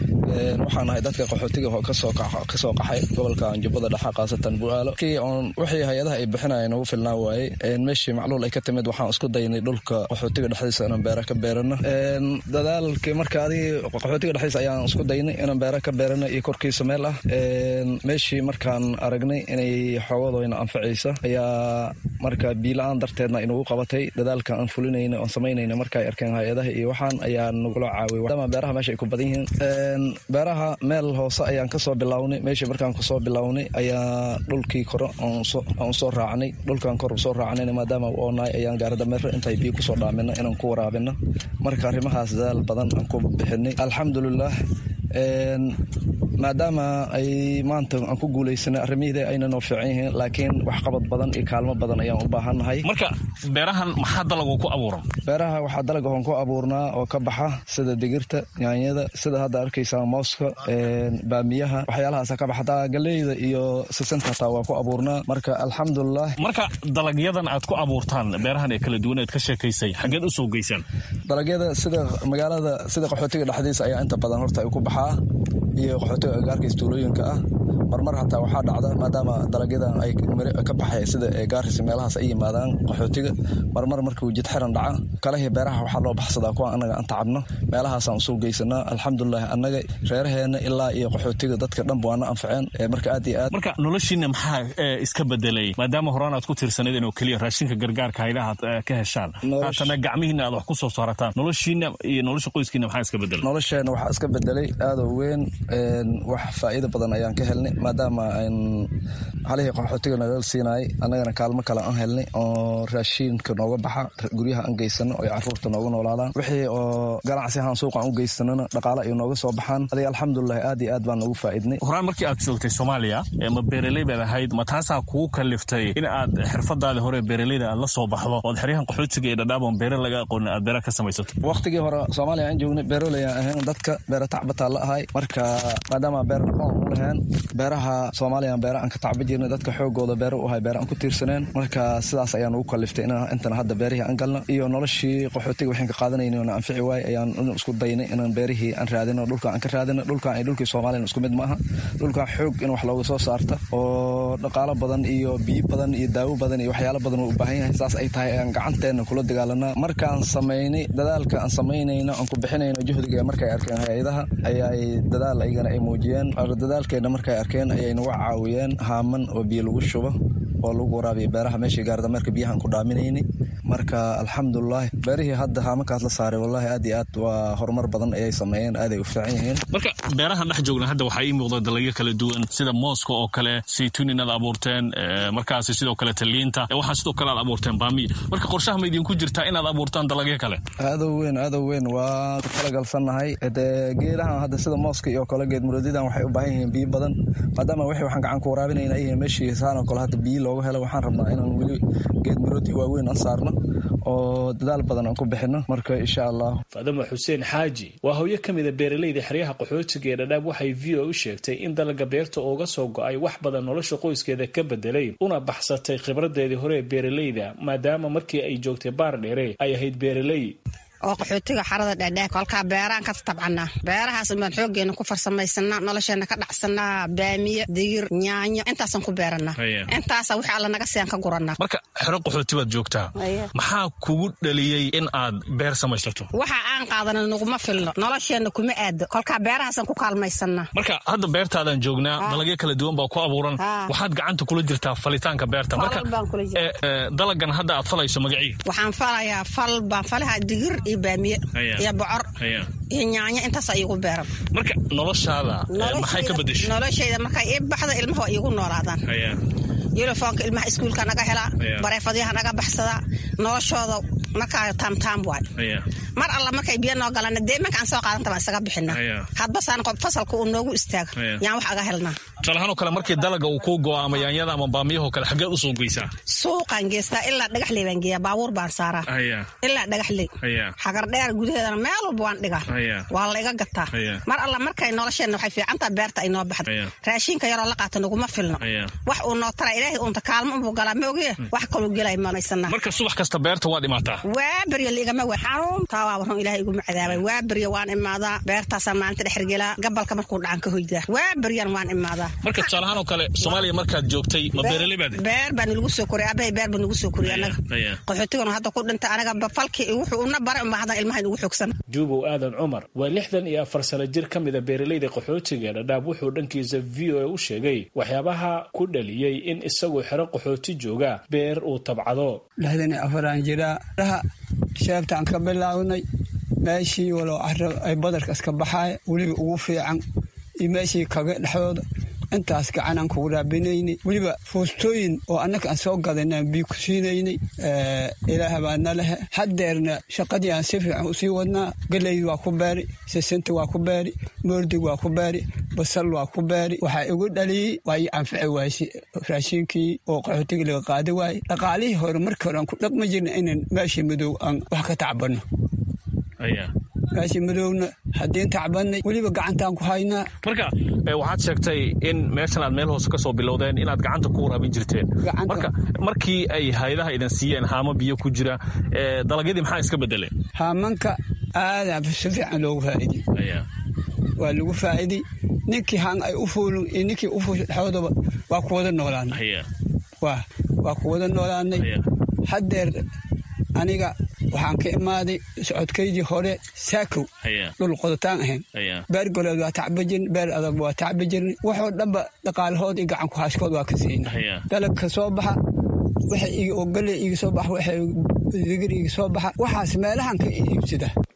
waxaan ahay dadka qaxootiga kasoo qaxay gobolka jubbada dhexa khaasatan buaalo wixii hay-adaha ay bixinayan ugu filnaan waaye meeshii macluul ay ka timid waxaan isku daynay dhulka qaxootiga dhexdiisa inaan beera ka beerano dadaalkii marka adig qaxootiga dhexdiisa ayaan isku daynay inaan beera ka beerano iyo korkiisa meel ah meeshii markaan aragnay inay xoogadooyna anfacaysa ayaa marka biila-aan darteedna inugu qabatay dadaalka aan fulinayna oon samaynayna marka ay arkeen hay-adaha iyo waxaan ayaa nagula caawiy maadaama beeraha meesha ay ku badan yihiin beeraha meel hoose ayaan kasoo bilownay meeshii markaan kasoo bilownay ayaa dhulkii kore aan soo raacnay dhulkaan kor soo raacnayna maadaama u oonahay ayaan gaaradameero intay biyo kusoo dhaamino inaan ku waraabino marka arrimahaas dadaal badan aan ku bixinay alxamdulilah maadaama ay maanta aan ku guulaysanay arrimihii ayna noo fiican yihiin laakiin waxqabad badan iyo kaalmo badan ayaan u baahannahay marka beerahan maxaa dalagu ku abuuran beeraha waxaa dalaga hoon ku abuurnaa oo ka baxa sida digirta yaanyada sida hadda arkaysaa mooska baamiyaha waxyaalahaasa ka baxa hataa galeyda iyo sisanta hataa waa ku abuurnaa marka alxamdulilah marka dalagyadan aad ku abuurtaan beerahan ee kala duwan eed ka sheekaysay xaggeed u soo geysaan dalagyada sida magaalada sida qaxootiga dhexdiisa ayaa inta badan horta ay ku baxaa iyo qaxootiga agaarkiis tuulooyinka ah marmar hataa waxaa dhacda maadaama dalagyadan ay ka baxay sida gaarkiis meelahaas ay yimaadaan qaxootiga marmar markuu jid xiran dhaca kalahii beeraha waxaa loo baxsadaa kuwa annaga aan tacabno meelahaasaan usoo geysanaa alxamdulilah annaga reeraheena ilaa iyo qaxootiga dadka dhanba waana anfaceen marka aad iyo aad marka noloshiina maxaa iska bedelay maadaama horaan aad ku tirsanayd inoo keliya raashinka gargaarka haydaha aad ka heshaan haatana gacmihiina aad wax ku soo saarataan noloshiina iyo nolosha qoyskiina maxaa iska bedelay nolosheena waxaa iska bedelay aadoo weyn wax faa'iido badan ayaan ka helnay maadaama halihii qaxootiga nalala siinayay annagana kaalmo kale aan helnay oo raashiinka nooga baxa guryaha aan geysano oy caruurta nooga noolaadaan wixii oo ganacsi ahaan suuqa aan u geysanana dhaqaale ay nooga soo baxaan adiga alxamdulilah aad iyo aad baan noogu faa'iidnay horaan markii aad joogtay soomaaliya ma beeraley baad ahayd ma taasaa kugu kaliftay in aad xirfadaadii hore beeraleyda aad la soo baxdo ood xeryahan qaxootiga iyo dhadhaabon beere laga aqoonin aad beera ka samaysato waqtigii hore soomaaliya aan joognay beeroley aan ahayn dadka beera tacbataa la ahay marka maadaama beer dhaqoon u lahayn beeraha soomaaliya beera aan ka tacba jirnay dadka xoogooda beera u ahay beera aan ku tiirsaneen marka sidaas ayaan ugu kaliftay intan hadda beerihii aan galno iyo noloshii qaxootiga waxaan ka qaadanayna na anfici waay ayaan isku daynay inaan beerihii aan raadino dhulka aan ka raadino dhulkan iyo dhulkii soomaaliya isku mid ma aha dhulkan xoog in wax looga soo saarta oo dhaqaalo badan iyo biyo badan iyo daawo badan iyo waxyaalo badan uu u baahan yahay saas ay tahay ayaan gacanteena kula dagaalanaa markaan samaynay dadaalka aan samaynayno aan ku bixinayno juhdiga markay arkeen hay-adaha ayay dadaal aygana ay muujiyeen dadaalkeena markay arkeen ayay nagu caawiyeen haaman oo biyo lagu shubo oo lagu waraabiya beeraha meeshii gaarda marka biyahaan ku dhaaminaynay marka alxamdulilahi beerihii hadda haamankaas la saaray wallahi aad iyo aad waa horumar badan ayay sameeyeen aaday u fiican yihiin marka beerahan dhex joogna hadda waxaa ii muuqda dalagyo kala duwan sida mooska oo kale saytuun inaad abuurteen markaasi sidoo kale taliinta waxaa sidoo kale aad abuurteen baamiya marka qorshaha ma idinku jirtaa inaad abuurtaan dalagyo kale aadow weyn aadow weyn waa ku talagalsannahay dee geedahan hadda sida mooska iyo kale geed muroodidan waxay u baahan yihiin biyo badan maadaama wixii waxaan gacan ku waraabinayna ay yihiin meeshii saan oo kale hadda biyo looga helo waxaan rabnaa inaan weli geed muroodi waaweyn aan saarno oo dadaal badan aan ku bixino marka insha allah faadama xuseen xaaji waa hooyo ka mida beeraleyda xeryaha qaxootiga ee dhadhaab waxay v o u sheegtay in dalaga beerta uga soo go-ay wax badan nolosha qoyskeeda ka bedelay una baxsatay khibradeedii hore ee beeraleyda maadaama markii ay joogtay baar dheere ay ahayd beeraley oo qaxootiga xarada dhadhaak kolkaa beeraan ka tabcanaa beerahaas baan xoogeena ku farsamaysanaa nolosheena ka dhacsanaa baamiye digir nyaanyo intaasaan ku beeranaa intaasa wixii alla naga siaan ka guranaa marka xero qaxooti baad joogtaa maxaa kugu dhaliyey in aad beer samaysato waxa aan qaadana naguma filno nolosheenna kuma aado kolkaa beerahaasaan ku kaalmaysanaa marka hadda beertaadaan joognaa dalagyo kala duwan baa ku abuuran waxaad gacanta kula jirtaa falitaanka beerta marka dalagan hadda aad falayso magacii waxaan falayaa fal baan falaha digir iyo baamiye iyo bocor iyo nyaanyo intaas iigu beeran marka noloshaada maxay ka bedeshay noloshayda markay ii baxda ilmaha waa iigu noolaadaan yulifoonka ilmaha iskuulka naga helaa bareefadyaha naga baxsadaa noloshooda markaa taamtaam waay mar alla markay biyo noo galana dee imanka aan soo qaadanta baan isaga bixinaa hadbasaan qob fasalka uu noogu istaaga yaan wax aga helnaa tusaalahaan oo kale markii dalaga uu kuu go'o ama yaanyada ama baamiyahoo kale xaggeed u soo geysaa suuqaan geystaa ilaa dhagaxley baan geeyaa baabuur baan saaraa ilaa dhagaxley xagardheer gudaheedana meel walba waan dhigaa waa la iga gataa mar alla markay nolosheenna waxay fiicantaa beerta ay noo baxda raashinka yaroo la qaata naguma filno wax uu noo tara ilaahay uunta kaalmo unbuu galaa maogiye wax kaluu gelay manaysanaa marka subax kasta beerta waad imaataa waa beryo liigama we xanuuntaa waa warun ilahay iguma cadaabay waa beryo waan imaadaa beertaasaan maalinta dhexergelaa gabalka markuu dhacan ka hoydaa waa beryan waan imaadaa marka tusaalahaan oo kale soomaaliya markaad joogtay ma beeraley baad beer baa nalagu soo koriyay abahay beer baa nagu soo koriyay anaga qaxootiganu hadda ku dhintay anaga falkii wuxuu una baray unbaa haddan ilmaha inugu xoogsan juubow aadan cumar waa lixdan iyo afar sano jir ka mida beeraleyda qaxootiga dhadhaab wuxuu dhankiisa v o a u sheegay waxyaabaha ku dhaliyey in isagoo xero qaxooti jooga beer uu tabcado lixdan iyo afaraan jiraa raha sheebtaan ka bilaawnay meeshii walow caro ay badarka iska baxaaya weliba ugu fiican iyo meeshii kaga dhexdooda intaas gacanaan kugu raabinaynay weliba fuustooyin oo annaka aan soo gadanaan bii ku siinaynay ilaaha baadna lehe haddeerna shaqadii aan si fiican usii wadnaa galeyd waa ku beeri sisinta waa ku beeri moordig waa ku beeri basal waa ku beeri waxaa igu dhaliyey waa ii anfici waayse raashiinkii oo qaxootiga laga qaadi waayey dhaqaalihii hore markii hore aan ku dhaqma jirna inaan meeshii madow aan wax ka tacbanno meeshii madowna haddiin tacbannay weliba gacantaan ku haynaa marka waxaad sheegtay in meeshan aad meel hoose ka soo bilowdeen inaad gacanta ku waraabin jirteen marka markii ay hayadaha idin siiyeen haamo biyo ku jira dalagyadii maxaa iska bedeleen haamanka aadaa si fiican loogu faa'iiday waa lagu faa'iiday ninkii haan ay u fuulin iyo ninkii u fuusha dhexdoodaba waa ku wada noolaanay waa ku wada noolaanay haddeer aniga waxaan ka imaaday socodkaydii hore saakow dhul qodotaan ahayn beer goleed waa tacba jirn beer adag waa tacba jirnay waxoo dhanba dhaqaalahood iyo gacanku haaskood waa ka siina dalagka soo baxa waxa oo galley iga soo baxa waxa digir iga soo baxa waxaas meelahan ka iibsada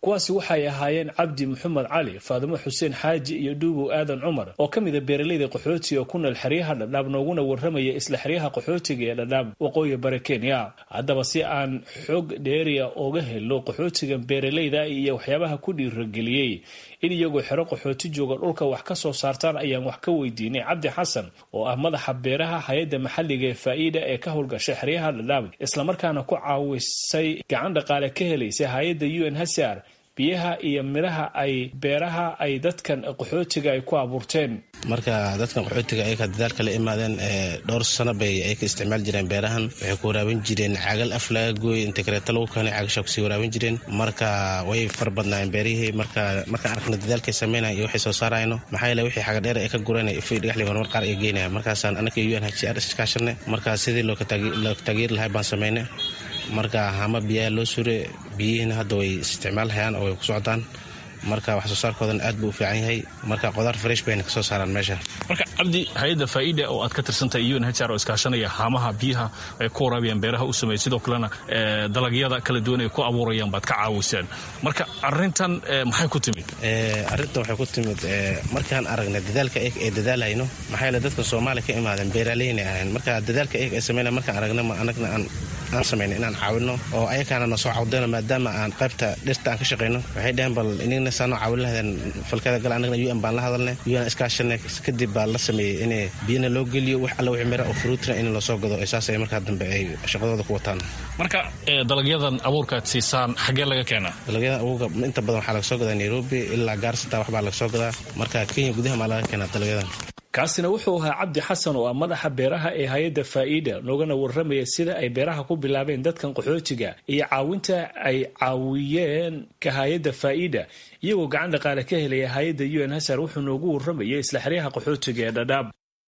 kuwaasi waxay ahaayeen cabdi maxamed cali faadimo xuseen xaaji iyo dhuubow aadan cumar oo ka mid a beeraleyda qaxootiga oo ku nool xeryaha dhadhaab nooguna warramaya isla xeryaha qaxootiga ee dhadhaab waqooyi bare kenya haddaba si aan xog dheeriya oga helo qaxootiga beeraleyda iyo waxyaabaha ku dhiirageliyey in iyagoo xero qaxooti jooga dhulka wax ka soo saartaan ayaan wax ka weydiinay cabdi xasan oo ah madaxa beeraha hay-adda maxalliga ee faa'iida ee ka howlgashay xeryaha dhadhaab islamarkaana ku caawisay gacan dhaqaale ka helaysay hay-adda u n hsr biyaha iyo midhaha ay beeraha ay dadkan qaxootiga ay ku abuurteen marka dadkan qaxootiga ayaka dadaalka la imaadeen dhowr sano bay ay ka isticmaali jireen beerahan waxay ku waraabin jireen cagal af laga gooy inta kaleeto lagu keenay cagasha kusii waraabin jireen marka way far badnaayeen beerihii marka markaan arkna dadaalkay sameynaya iyo waxay soo saarayno maxaa yeele wixii xagadheer ay ka gureen ifay dhagaxli horumar qaar ay geynaya markaasaan anaka u n h r iskaashanay marka sidii loo taageeri lahay baan sameynay marka hama biyaha loo sure biyihiina hadda way isticmaalhayaan oo way ku socdaan marka wax soo saarkoodan aad buu u fiican yahay marka qodaar fresh bayna kasoo saaraan meesha marka cabdi hay-adda faa'iida oo aad ka tirsantahay un h r oo iskaashanaya haamaha biyaha ay ku waraabiyaan beeraha u sameeyay sidoo kalena dalagyada kala duwan ay ku abuurayaan baad ka caawiseen marka arintan maxay ku timid arrintan waxay ku timid markaan aragnay dadaalka eeg ee dadaalhayno maxaa yeele dadka soomaaliya ka imaadeen beeraleyna ahayn marka dadaalka eeg ee sameynaya markaan aragna ma anagna aan aan samayna inaan caawino oo ayakaana na soo cawdayno maadaama aan qaybta dhirta aan ka shaqayno waxay dhaheen bal inigna saanoo caawin lahadeen falkada gal anagna un baan la hadalnay un iskaashanay kadib baa la sameeyey in biyana loo geliyo wax alla wixii mira oo fruutina in lasoo gado saas ay markaa dambe ay shaqadooda ku wataan marka dalagyadan abuurka aad siisaan xaggee laga keenaa dalagyadan abuurka inta badan waxaa laga soo gadaa nairobi ilaa gaarsata waxbaa laga soo gadaa marka kenya gudaha maa laga keenaa dalagyadan kaasina wuxuu ahaa cabdi xasan oo ah madaxa beeraha ee hay-adda faa'iida noogana warramaya sida ay beeraha ku bilaabeen dadkan qaxootiga iyo caawinta ay caawiyeen ka hay-adda faa'iida iyagoo gacan dhaqaale ka helaya hay-adda u n hasar wuxuu noogu warramayay isla xeryaha qaxootiga ee dhadhaab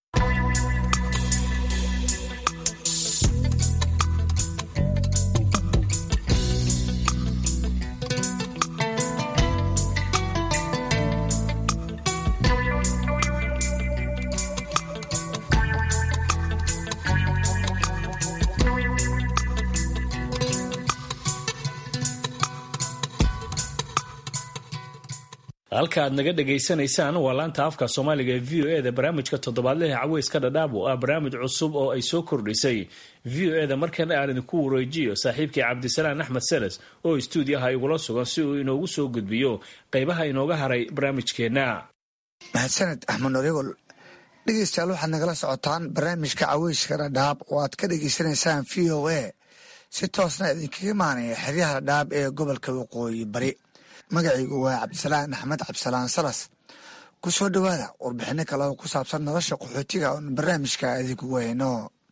halka aad naga dhegaysanaysaan waa laanta afka soomaaliga ee v o e da barnaamijka toddobaadlaha caweyska dhadhaab oo ah barnaamij cusub oo ay soo kordhisay v o e da markana aan idinku wareejiyo saaxiibkii cabdisalaan axmed seles oo stuudiyaha igula sugan si uu inoogu soo gudbiyo qaybaha inooga haray barnaamijkeenna mahadsaned axmed norigol dhegeystayaal waxaad nagala socotaan barnaamijka caweyska dhadhaab oo aad ka dhegeysanaysaan v o a si toosna idinkaga imaanaya xeryaha dhadhaab ee gobolka waqooyi bari magacaygu waa cabdisalaan axmed cabdisalaan salas ku soo dhowaada warbixino kale oo ku saabsan nolosha qaxootiga oon barnaamijka idinkugu hayno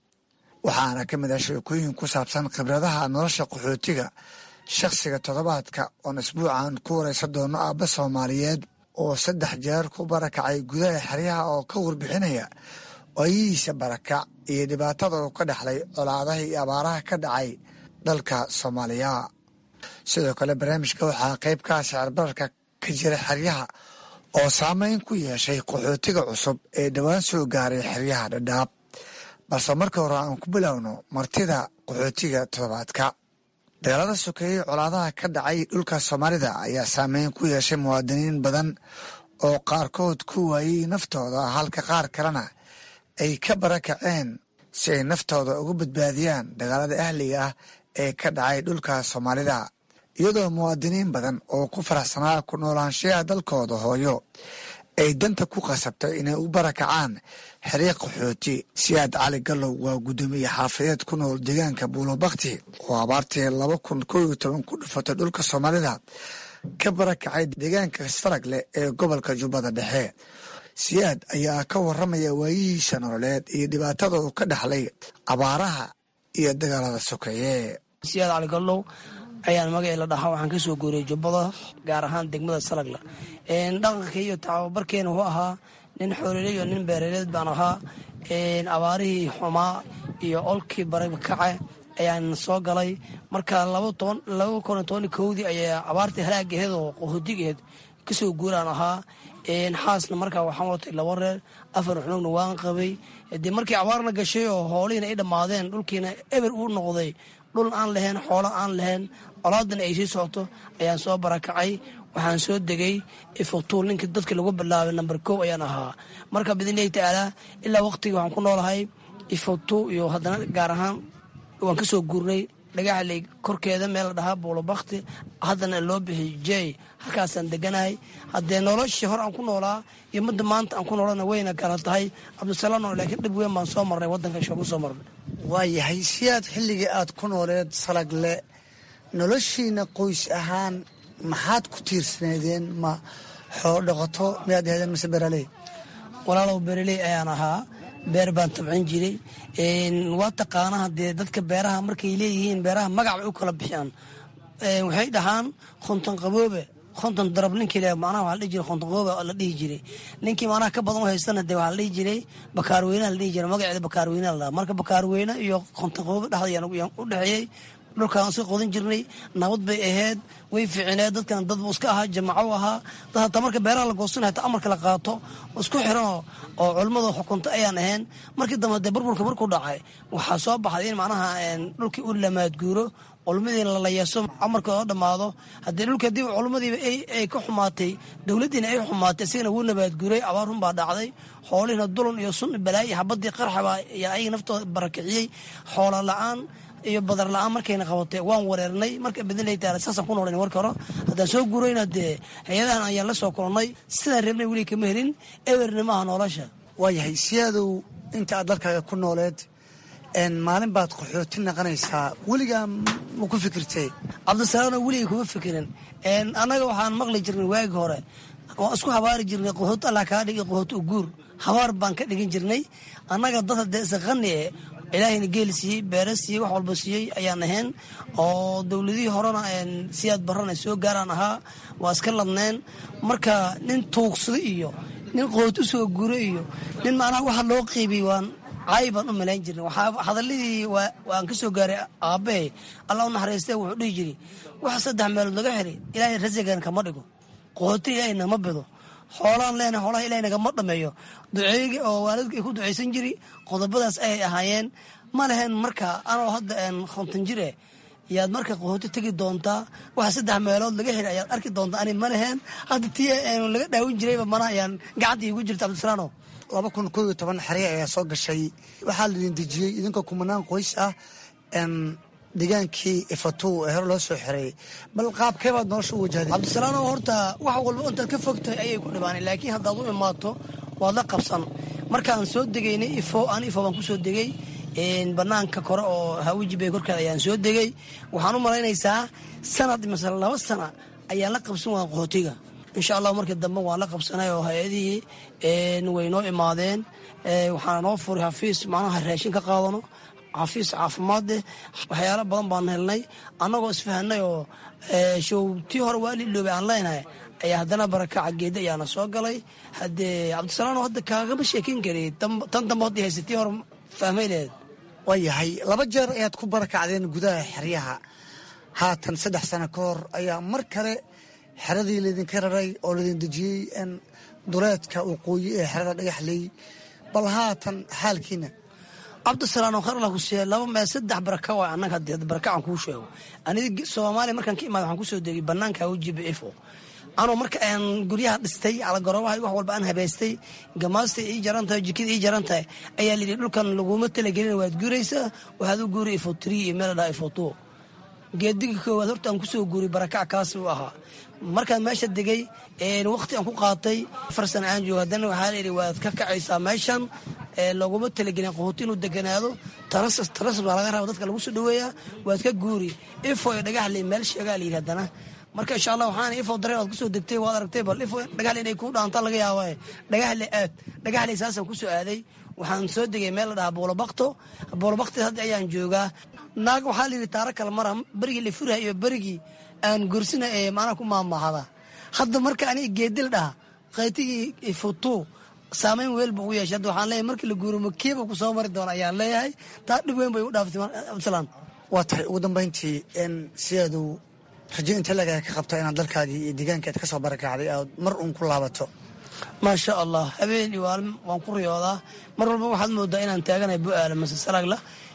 waxaana ka mid ah sheekooyin ku saabsan khibradaha nolosha qaxootiga shakhsiga toddobaadka oon isbuucan ku waraysan doono aabba soomaaliyeed oo saddex jeer ku barakacay gudaha xeryaha oo ka warbixinaya waayihiisa barakac iyo dhibaatada uu ka dhexlay colaadaha iyo abaaraha ka dhacay dalka soomaaliya sidoo kale barnaamijka waxaa qayb kaa sicirbararka ka jira xeryaha oo saameyn ku yeeshay qaxootiga cusub ee dhowaan soo gaaray xeryaha dhadhaab balse marka hore aan ku bilowno martida qaxootiga toddobaadka dagaalada sokeeyey colaadaha ka dhacay dhulka soomaalida ayaa saameyn ku yeeshay muwaadiniin badan oo qaarkood ku waayey naftooda halka qaar kalena ay ka barakaceen si ay naftooda uga badbaadiyaan dagaalada ahliga ah ee ka dhacay dhulka soomaalida iyadoo muwaadiniin badan oo ku faraxsanaa ku noolaanshayaha dalkooda hooyo ay danta ku qasabtay inay u barakacaan xiriiq qaxooti siyaad cali gallow waa guddoomiye xaafadeed ku nool deegaanka buulobakti oo abaartii laba kun koo iyo toban ku dhufatay dhulka soomaalida ka barakacay deegaanka saragle ee gobolka jubbada dhexe siyaad ayaa ka waramaya waayihiisa nololeed iyo dhibaatada uu ka dhexlay abaaraha iyo dagaalada sokeeye siyaad cali gallow ayaan magacii la dhahaa waxaan kasoo guuriyay jubbada gaar ahaan degmada salagla dhaqanka iyo tababarkeena wuxuu ahaa nin xooleley iyo nin beeraleed baan ahaa abaarihii xumaa iyo olkii barakace ayaan soo galay marka laba kun toban kowdii ayaa abaartii halaagaheed oo qahoodigeed kasoo guuraan ahaa xaasna markaa waxaan watay laba reer afar xunugna waan qabay dee markii abaarna gashay oo hoolihiina ay dhammaadeen dhulkiina eber uu noqday dhul aan lahayn xoolo aan lahayn colaadana ay sii socoto ayaan soo barakacay waxaan soo degay ifutuul ninkii dadka lagu bilaabay namber kow ayaan ahaa marka bidnillahi tacaalaa ilaa waqtigii waxaan ku noolahay ifutu iyo haddana gaar ahaan waan ka soo guurnay dhagaxley korkeeda meel la dhahaa buulobakti haddana loo bixiy jey halkaasaan deganahay haddee noloshii hore aan ku noolaa iyo midda maanta aan ku noolana wayna kala tahay cabdisalaano laakiin dhib weyn baan soo marnay waddanka shoogu soo marnay waayahay si aad xilligii aad ku nooleed salagle noloshiina qoys ahaan maxaad ku tiirsaneedeen ma xoolo dhaqato miyaad aheedeen mise beraley walaalow beraley ayaan ahaa beer baan tabcin jiray waa taqaana haddee dadka beeraha markay leeyihiin beeraha magac bay u kala bixiyaan waxay dhahaan khonton qaboobe konton darab ninkii le macnaha waxaa la dhihi jiray konton qaboobe la dhihi jiray ninkii macnaha ka badan u haystana dee waxaa la dhihi jiray bakaarweynaha la dhihi jiray magaceeda bakaarweynaha la dhaha marka bakaarweyne iyo konton qaboobe dhexda yaan u dhexeeyey dhulkaan iska qodan jirnay nabad bay ahayd way fiicineed dadkan dad buu iska ahaa jamaco ahaa dad hataa marka beeraha la goosanay hataa amarka la qaato isku xiranoo oo culimmada xukunta ayaan ahayn markii dambe dee burburka markuu dhacay waxaa soo baxday in macnaha dhulkii u lamaadguuro culumadiina lalayeeso amarka oo dhammaado haddii dhulka hadii culumadiiba ay ka xumaatay dowladdiina ay xumaatay isigana wuu nabaadguuray abaar run baa dhacday xoolihiina dulan iyo sun balaayi xabadii qarxaba ayaa ayaga naftooda barakiciyey xoola la-aan iyo badar la-aan markayna qabatay waan wareernay marka bidnillahi taala saasaan ku noolayn warka hore haddaan soo guurayna dee hay-adahan ayaan la soo kulannay sidaan reebnay weli kama helin ewerna maaha nolosha waayahay siyaadow inta aad dalkaaga ku nooleed maalin baad qaxooti naqanaysaa weligaa ma ku fikirtay cabdisalaano weligay kuma fikirin annaga waxaan maqli jirnay waagi hore waan isku habaari jirnay qaxooti allah kaa dhigi qaxooti uguur habaar baan ka dhigin jirnay annaga dad haddee isaqani e ilaahayna geeli siiyey beere siiyey wax walba siiyey ayaan ahayn oo dowladihii horena siyaad barana soo gaaraan ahaa waa iska ladneen marka nin tuugsada iyo nin qoot u soo guro iyo nin macnaha waxa loo qiibiyey waan caayi baan u malayn jirnay hadalladii waan ka soo gaaray aabbahe allah u naxariistee wuxuu dhihi jiri waxa saddex meelood laga xiray ilaahay rasigan kama dhigo qooti ilaahay nama bido xoolaan leenahay xoolaha ilahay nagama dhameeyo duceeygi oo waalidka ay ku ducaysan jiri qodobadaas ayay ahaayeen ma lehen marka anoo hadda konton jir eh yaad marka qahooti tegi doontaa waxa saddex meelood laga heli ayaad arki doontaa ani ma lehen hadda tii laga dhaawin jirayba mana ayaan gacanta iigu jirta cabdisalaano laba kun koo iyo toban xerya ayaa soo gashay waxaa laidin dejiyey idinkoo kumanaan qoys ah degaankii ifatu ee hore loo soo xiray bal qaabkee baad nolosha u wajahday cabdisalaano horta wax walba intaad ka fogtahay ayay ku dhibaanay laakiin haddaad u imaato waad la qabsan markaan soo degaynay ifo aan ifo baan ku soo degay banaanka kore oo hawiji korkeeda ayaan soo degay waxaan u malaynaysaa sanad masale laba sana ayaan la qabsan waa qaxootiga insha allah markii dambe waan la qabsanay oo hay-adihii way noo imaadeen waxaana noo furay xafiis macnaha raashin ka qaadano xafiis caafimaadeh waxyaalo badan baan helnay annagoo isfahanay oo showtii hore waa lidhoobay aan leenahay ayaa haddana barakaca geeda ayaana soo galay haddee cabdisalaano hadda kaagama sheekin kari tan dambe hadda haysatii hore fahmay lehed waayahay laba jeer ayaad ku barakacdeen gudaha xeryaha haatan saddex sano ka hor ayaa mar kale xeradii laydinka raray oo laydin dejiyey duleedka waqooyi ee xerada dhagaxley bal haatan xaalkiina cabdisalaano khar alla ku siiya laba mee saddex baraka waa annaga hadii barakacaan kuu sheego aniga soomaaliya markaan ka imaada waxaan kusoo degay banaanka wejiba ifo anoo marka aan guryaha dhistay calagorobaha wax walba aan habaystay gamaastay ii jaran tahay jikada ii jaran tahay ayaa layidhi dhulkan laguma talagelin waad guuraysaa waxaad u guuri ifo trii iyo meel dhaa ifo two geediga koowaad horta aan kusoo guuray barakac kaas u ahaa markaan meesha degay waqti aan ku qaatay afar sana aan joogo haddana waxaa layidhi waad ka kacaysaa meeshan looguma talagelin qahooti inuu deganaado tarasab baa laga raba dadka lagu soo dhaweeyaa waad ka guuri ifo iyo dhagaxle meel sheegaa layidhi haddana marka insha allah waxaan ifo dareen aad kusoo degtay waad aragtay bal ifo dhagaxle inay kuu dhaanta laga yaaba dhagaxle aad dhagaxle saasaan kusoo aaday waxaan soo degay meel la dhahaa boolobakto boolobakti hadda ayaan joogaa naag waxaa layidhi taaro kale mara berigii la furaha iyo berigii aan gursina ee macnaha ku maamahada hadda marka aniga geedil dhaha qaytigii ifutu saamayn weel buu ugu yeeshay hadda waxaan leeyahay markii la guuro makiiba ku soo mari doona ayaan leeyahay taa dhib weyn bay u dhaaftay cabdisalaan waa tahay ugu dambayntii n sidaadu rajo inta lagaa ka qabta inaad dalkaagii iyo deegaankaad ka soo barakacday aad mar uun ku laabato maasha allah habeen iyo waalin waan ku riyoodaa mar walba waxaad moodaa inaan taaganahay bu-aala mase salagla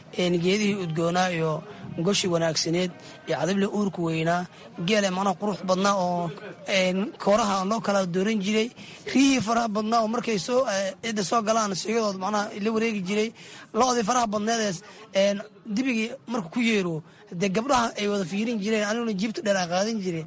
geedihii udgoonaa iyo goshi wanaagsaneed iyo cadable uurka weynaa geele mana qurux badnaa oo kooraha loo kala dooran jiray riyihii faraha badnaa oo markay soo cidda soo galaan sigadood macnaha la wareegi jiray lo-dii faraha badneedees dibigii marka ku yeero dee gabdhaha ay wada fiirin jireen aniguna jiibta dheer aan qaadan jire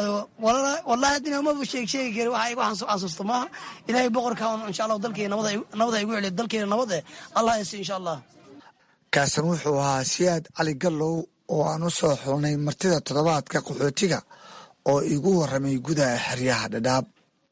wallahi haddina maba sheeg sheegi kari waxa igu xasuusta maaha ilaahay boqorka insha allah dalkeena nabada igu celiyo dalkeena nabad eh allah yasi insha allah kaasan wuxuu ahaa siyaad cali gallow oo aan u soo xulnay martida toddobaadka qaxootiga oo igu warramay gudaha xeryaha dhadhaab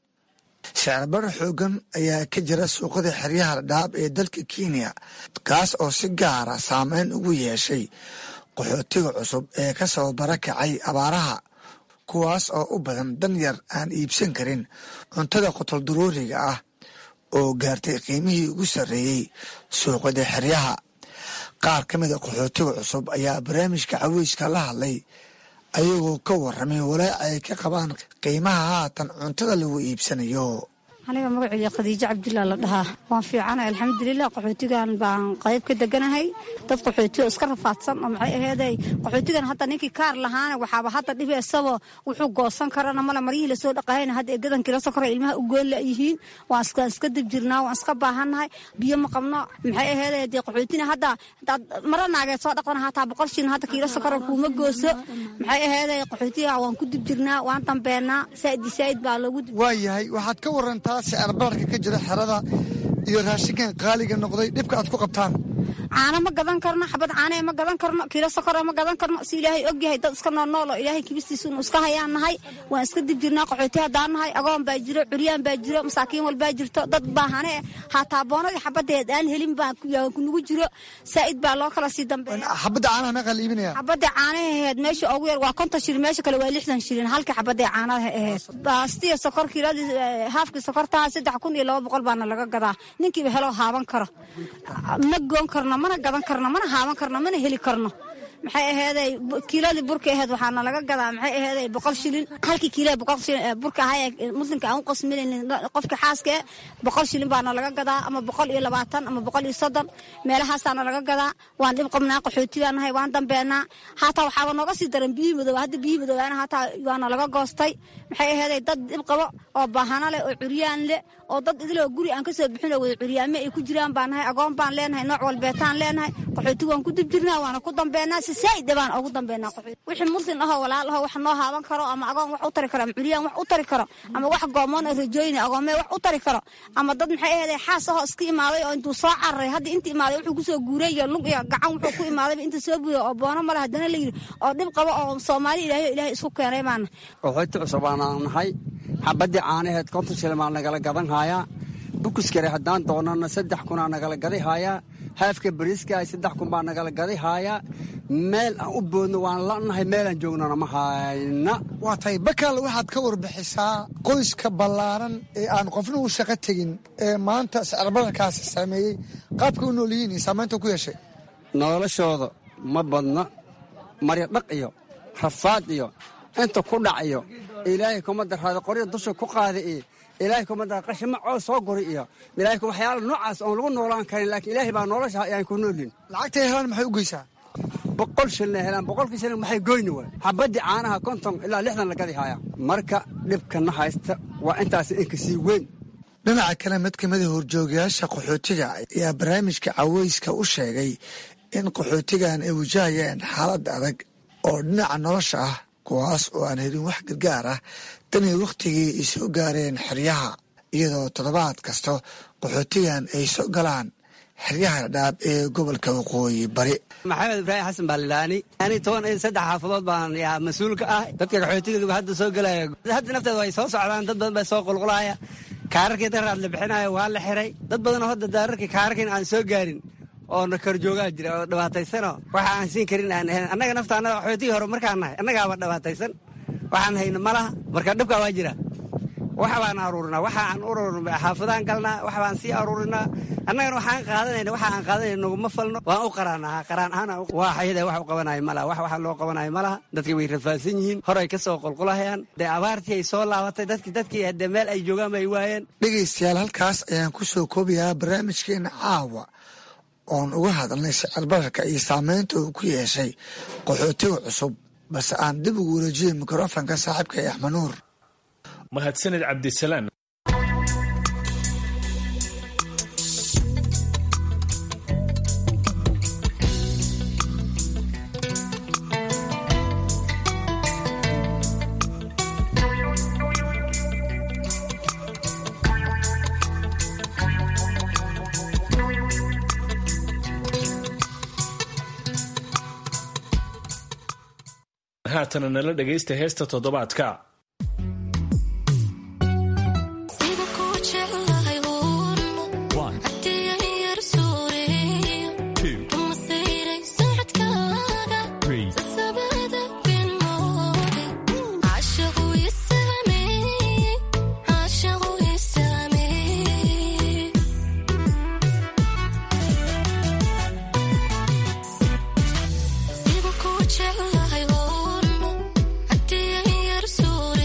sicirbarra xoogan ayaa ka jira suuqada xeryaha dhadhaab ee dalka kenya kaas oo si gaara saameyn ugu yeeshay qaxootiga cusub ee ka soo barakacay abaaraha kuwaas oo u badan dan yar aan iibsan karin cuntada qotol daruuriga ah oo gaartay qiimihii ugu sarreeyey suuqada xeryaha qaar ka mida qaxootiga cusub ayaa barnaamijka caweyska la hadlay ayagoo ka warramay walaac ay ka qabaan qiimaha haatan cuntada lagu iibsanayo aniga magaceyga khadiijo cabdullah la dhahaa waan fiicanahay alxamdulilah qaxootigan baan qayb ka deganahay dad qaxooti oo iska rafaadsan oo maxay aheeday qaxootigan hadda ninkii kaar lahaana waxaaba hadda dhibi isagoo wuxuu goosan karana male maryihii lasoo dhaqahayna hadda eegadanki la sokora ilmaha u goon layihiin waan iska dib jirnaa waan iska baahannahay biyo ma qabno maxay aheeday dee qaxootina hadda hadaad mara naageed soo dhaqdana hataa boqol shilin hadda kiilo sokora kuuma gooso maxay aheeday qaxootiga waan ku dib jirnaa waan dambeennaa saa'idi saa'id baa loogu dib waayahay waxaad ka warantaa sicirbararka ka jira xerada iyo raashinkan qaaliga noqday dhibka aad ku qabtaan caano ma gadan karno xabad caanee ma gadan karno kiilo sokora ma gadan karno si ilaahay og yahay dad iska noolnool oo ilaahay kibistiisa unu iska hayaan nahay waan iska dib jirnaa qaxooti haddaan nahay agoon baa jiro curyaan baa jiro masaakiin walbaa jirto dad baahane hataa boonadii xabadeed aan helin baa kunugu jiro saa'id baa loo kala sii dambeeya xabadda caanaha meeqa la iibinaya xabadda caanaha aheed meesha ugu yar waa konton shilin meesha kale waa lixdan shilin halka xabadda caanaha aheed baastiya sokor kiiladii haafkii sokortaha saddex kun iyo laba boqol baana laga gadaa ninkiiba helo haaban karo ma goon karno mana gadan karno mana haaban karno mana heli karno maxay aheeday kiiladii burka aheed waxaana laga gadaa maxay aheeday boqol shilin halkii kiila boqol shilin burka ahaa muslimka aan u qasminaynin qofka xaaska boqol shilin baana laga gadaa ama boqol iyo labaatan ama boqol iyo soddon meelahaasaana laga gadaa waan dhib qabnaa qaxootigaan nahay waan dambeenaa hataa waxaaba nooga sii daran biyihii madooba hadda biyihii madoobaana hataa waana laga goostay maxay aheeday dad dhib qabo oo baahano leh oo curyaan leh oo dad idiloo guri aan kasoo bixin oo wada curyaame ay ku jiraan baan nahay agoon baan leenahay nooc walbeetaan leenahay qaxooti waan ku dib jirnaa waana ku dambeenaa si saa'id baan ugu dambeynaa qaxooti wixii muslim ahoo walaal ahoo wax noo haaban karo ama agoon wax u tari karo ama curyaan wax u tari karo ama wax goomoon oo rajooyna agoomee wax u tari karo ama dad maxay aheeday xaas ahoo iska imaaday oo intuu soo cararay hadda inta imaaday wuxuu kusoo guuray iyo lug iyo gacan wuxuu ku imaadayba inta soo buuya oo boono male haddana la yidhi oo dhib qabo oo soomaali ilaahay ilaahay isku keenay baana qaxooti cusub aanaan nahay xabaddii caanaheed konton shilin baa nagala gadan haayaa bukuskare haddaan doonana saddex kunaa nagala gadi haayaa haafka bariiska saddex kun baa nagala gadi haayaa meel aan u boodno waan lanahay meelaan joognana ma hayna waa tahay bakaal waxaad ka warbixisaa qoyska ballaaran ee aan qofna u shaqo tegin ee maanta sicirbararkaasi saameeyey qaabka u nool yihiin iyo saamaynta ku yeeshay noloshooda ma badna marya dhaq iyo rafaad iyo inta ku dhac iyo ilaahay kuma daraada qorya dusha ku qaada iyo ilaahay kuma dara qashima coos soo guri iyo ilaahay waxyaala noocaas oon lagu noolaan karin laakiin ilaahay baa nolosha ayaan ku noolin lacagtay helaan maxay u geysaa boqol shilina helaan boqolkii shilin maxay goyni waay xabaddii caanaha konton ilaa lixdan la gadi haaya marka dhibkana haysta waa intaas inka sii weyn dhinaca kale mid kamida horjoogayaasha qaxootiga ayaa barnaamijka caweyska u sheegay in qaxootigan ay wajahayaan xaalad adag oo dhinaca nolosha ah kuwaas oo aan helin wax gargaar ah tanii wakhtigii ay soo gaareen xeryaha iyadoo toddobaad kasta qaxootigan ay soo galaan xeryaha dhadhaab ee gobolka waqooyi bari maxamed ibraahim xasan baalilaani ani toban iyo saddex xaafadood baan yaa mas-uulka ah dadka qaxootiga hadda soo gelaya hadda nafteeda way soo socdaan dad badan baa soo qulqulaya kaararkii daraad la bixinayo waa la xiray dad badanoo hadda daararkii kaararkiin aan soo gaarin oo na korjoogaa jira oo dhibaataysano waxa aan siin karin aan ahayn annaga nafta annaga qaxootigii hore markaan nahay annagaaba dhibaataysan waxaan hayno ma laha marka dhibkaa waa jira wax baan aruurinaa waxa aan ururina xaafadaan galnaa wax baan sii aruurinaa annagana waxaan qaadanayna waxa aan qaadanayna naguma falno waan u qaraanaha qaraan ahaan waa xayada wax u qabanayo ma laha wax waxa loo qabanayo ma laha dadki way rafaadsan yihiin horay ka soo qulqulahayaan dee abaartii ay soo laabatay dadki dadkii hadee meel ay joogaan bay waayeen dhegaystayaal halkaas ayaan ku soo koobayaa barnaamijkeena caawa oon uga hadalnay sicir bararka iyo saameynta uu ku yeeshay qaxootiga cusub balse aan dib ugu wareejiyey mikrofonka saaxiibka ee axmed nuur mahadsanid cabdisalaan haatana nala dhegaysta heesta toddobaadka Sigo ku jeclahay uun haddii yar suur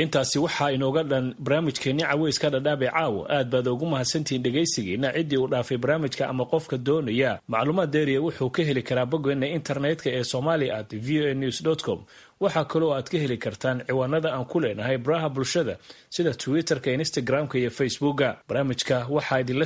intaasi waxaa inooga dhan barnaamijkeenni caweyska dhadhaab ee caawa aad baad ugu mahadsantihiin dhegaysigiina ciddii uu dhaafay barnaamijka ama qofka doonaya macluumaad deeriya wuxuu ka heli karaa boggeena internetka ee somalia at v o a news com waxaa kaloo aad ka heli kartaan ciwaanada aan ku leenahay baraha bulshada sida twitter-ka instagram-ka iyo facebooka barnaamijka waxaa idinla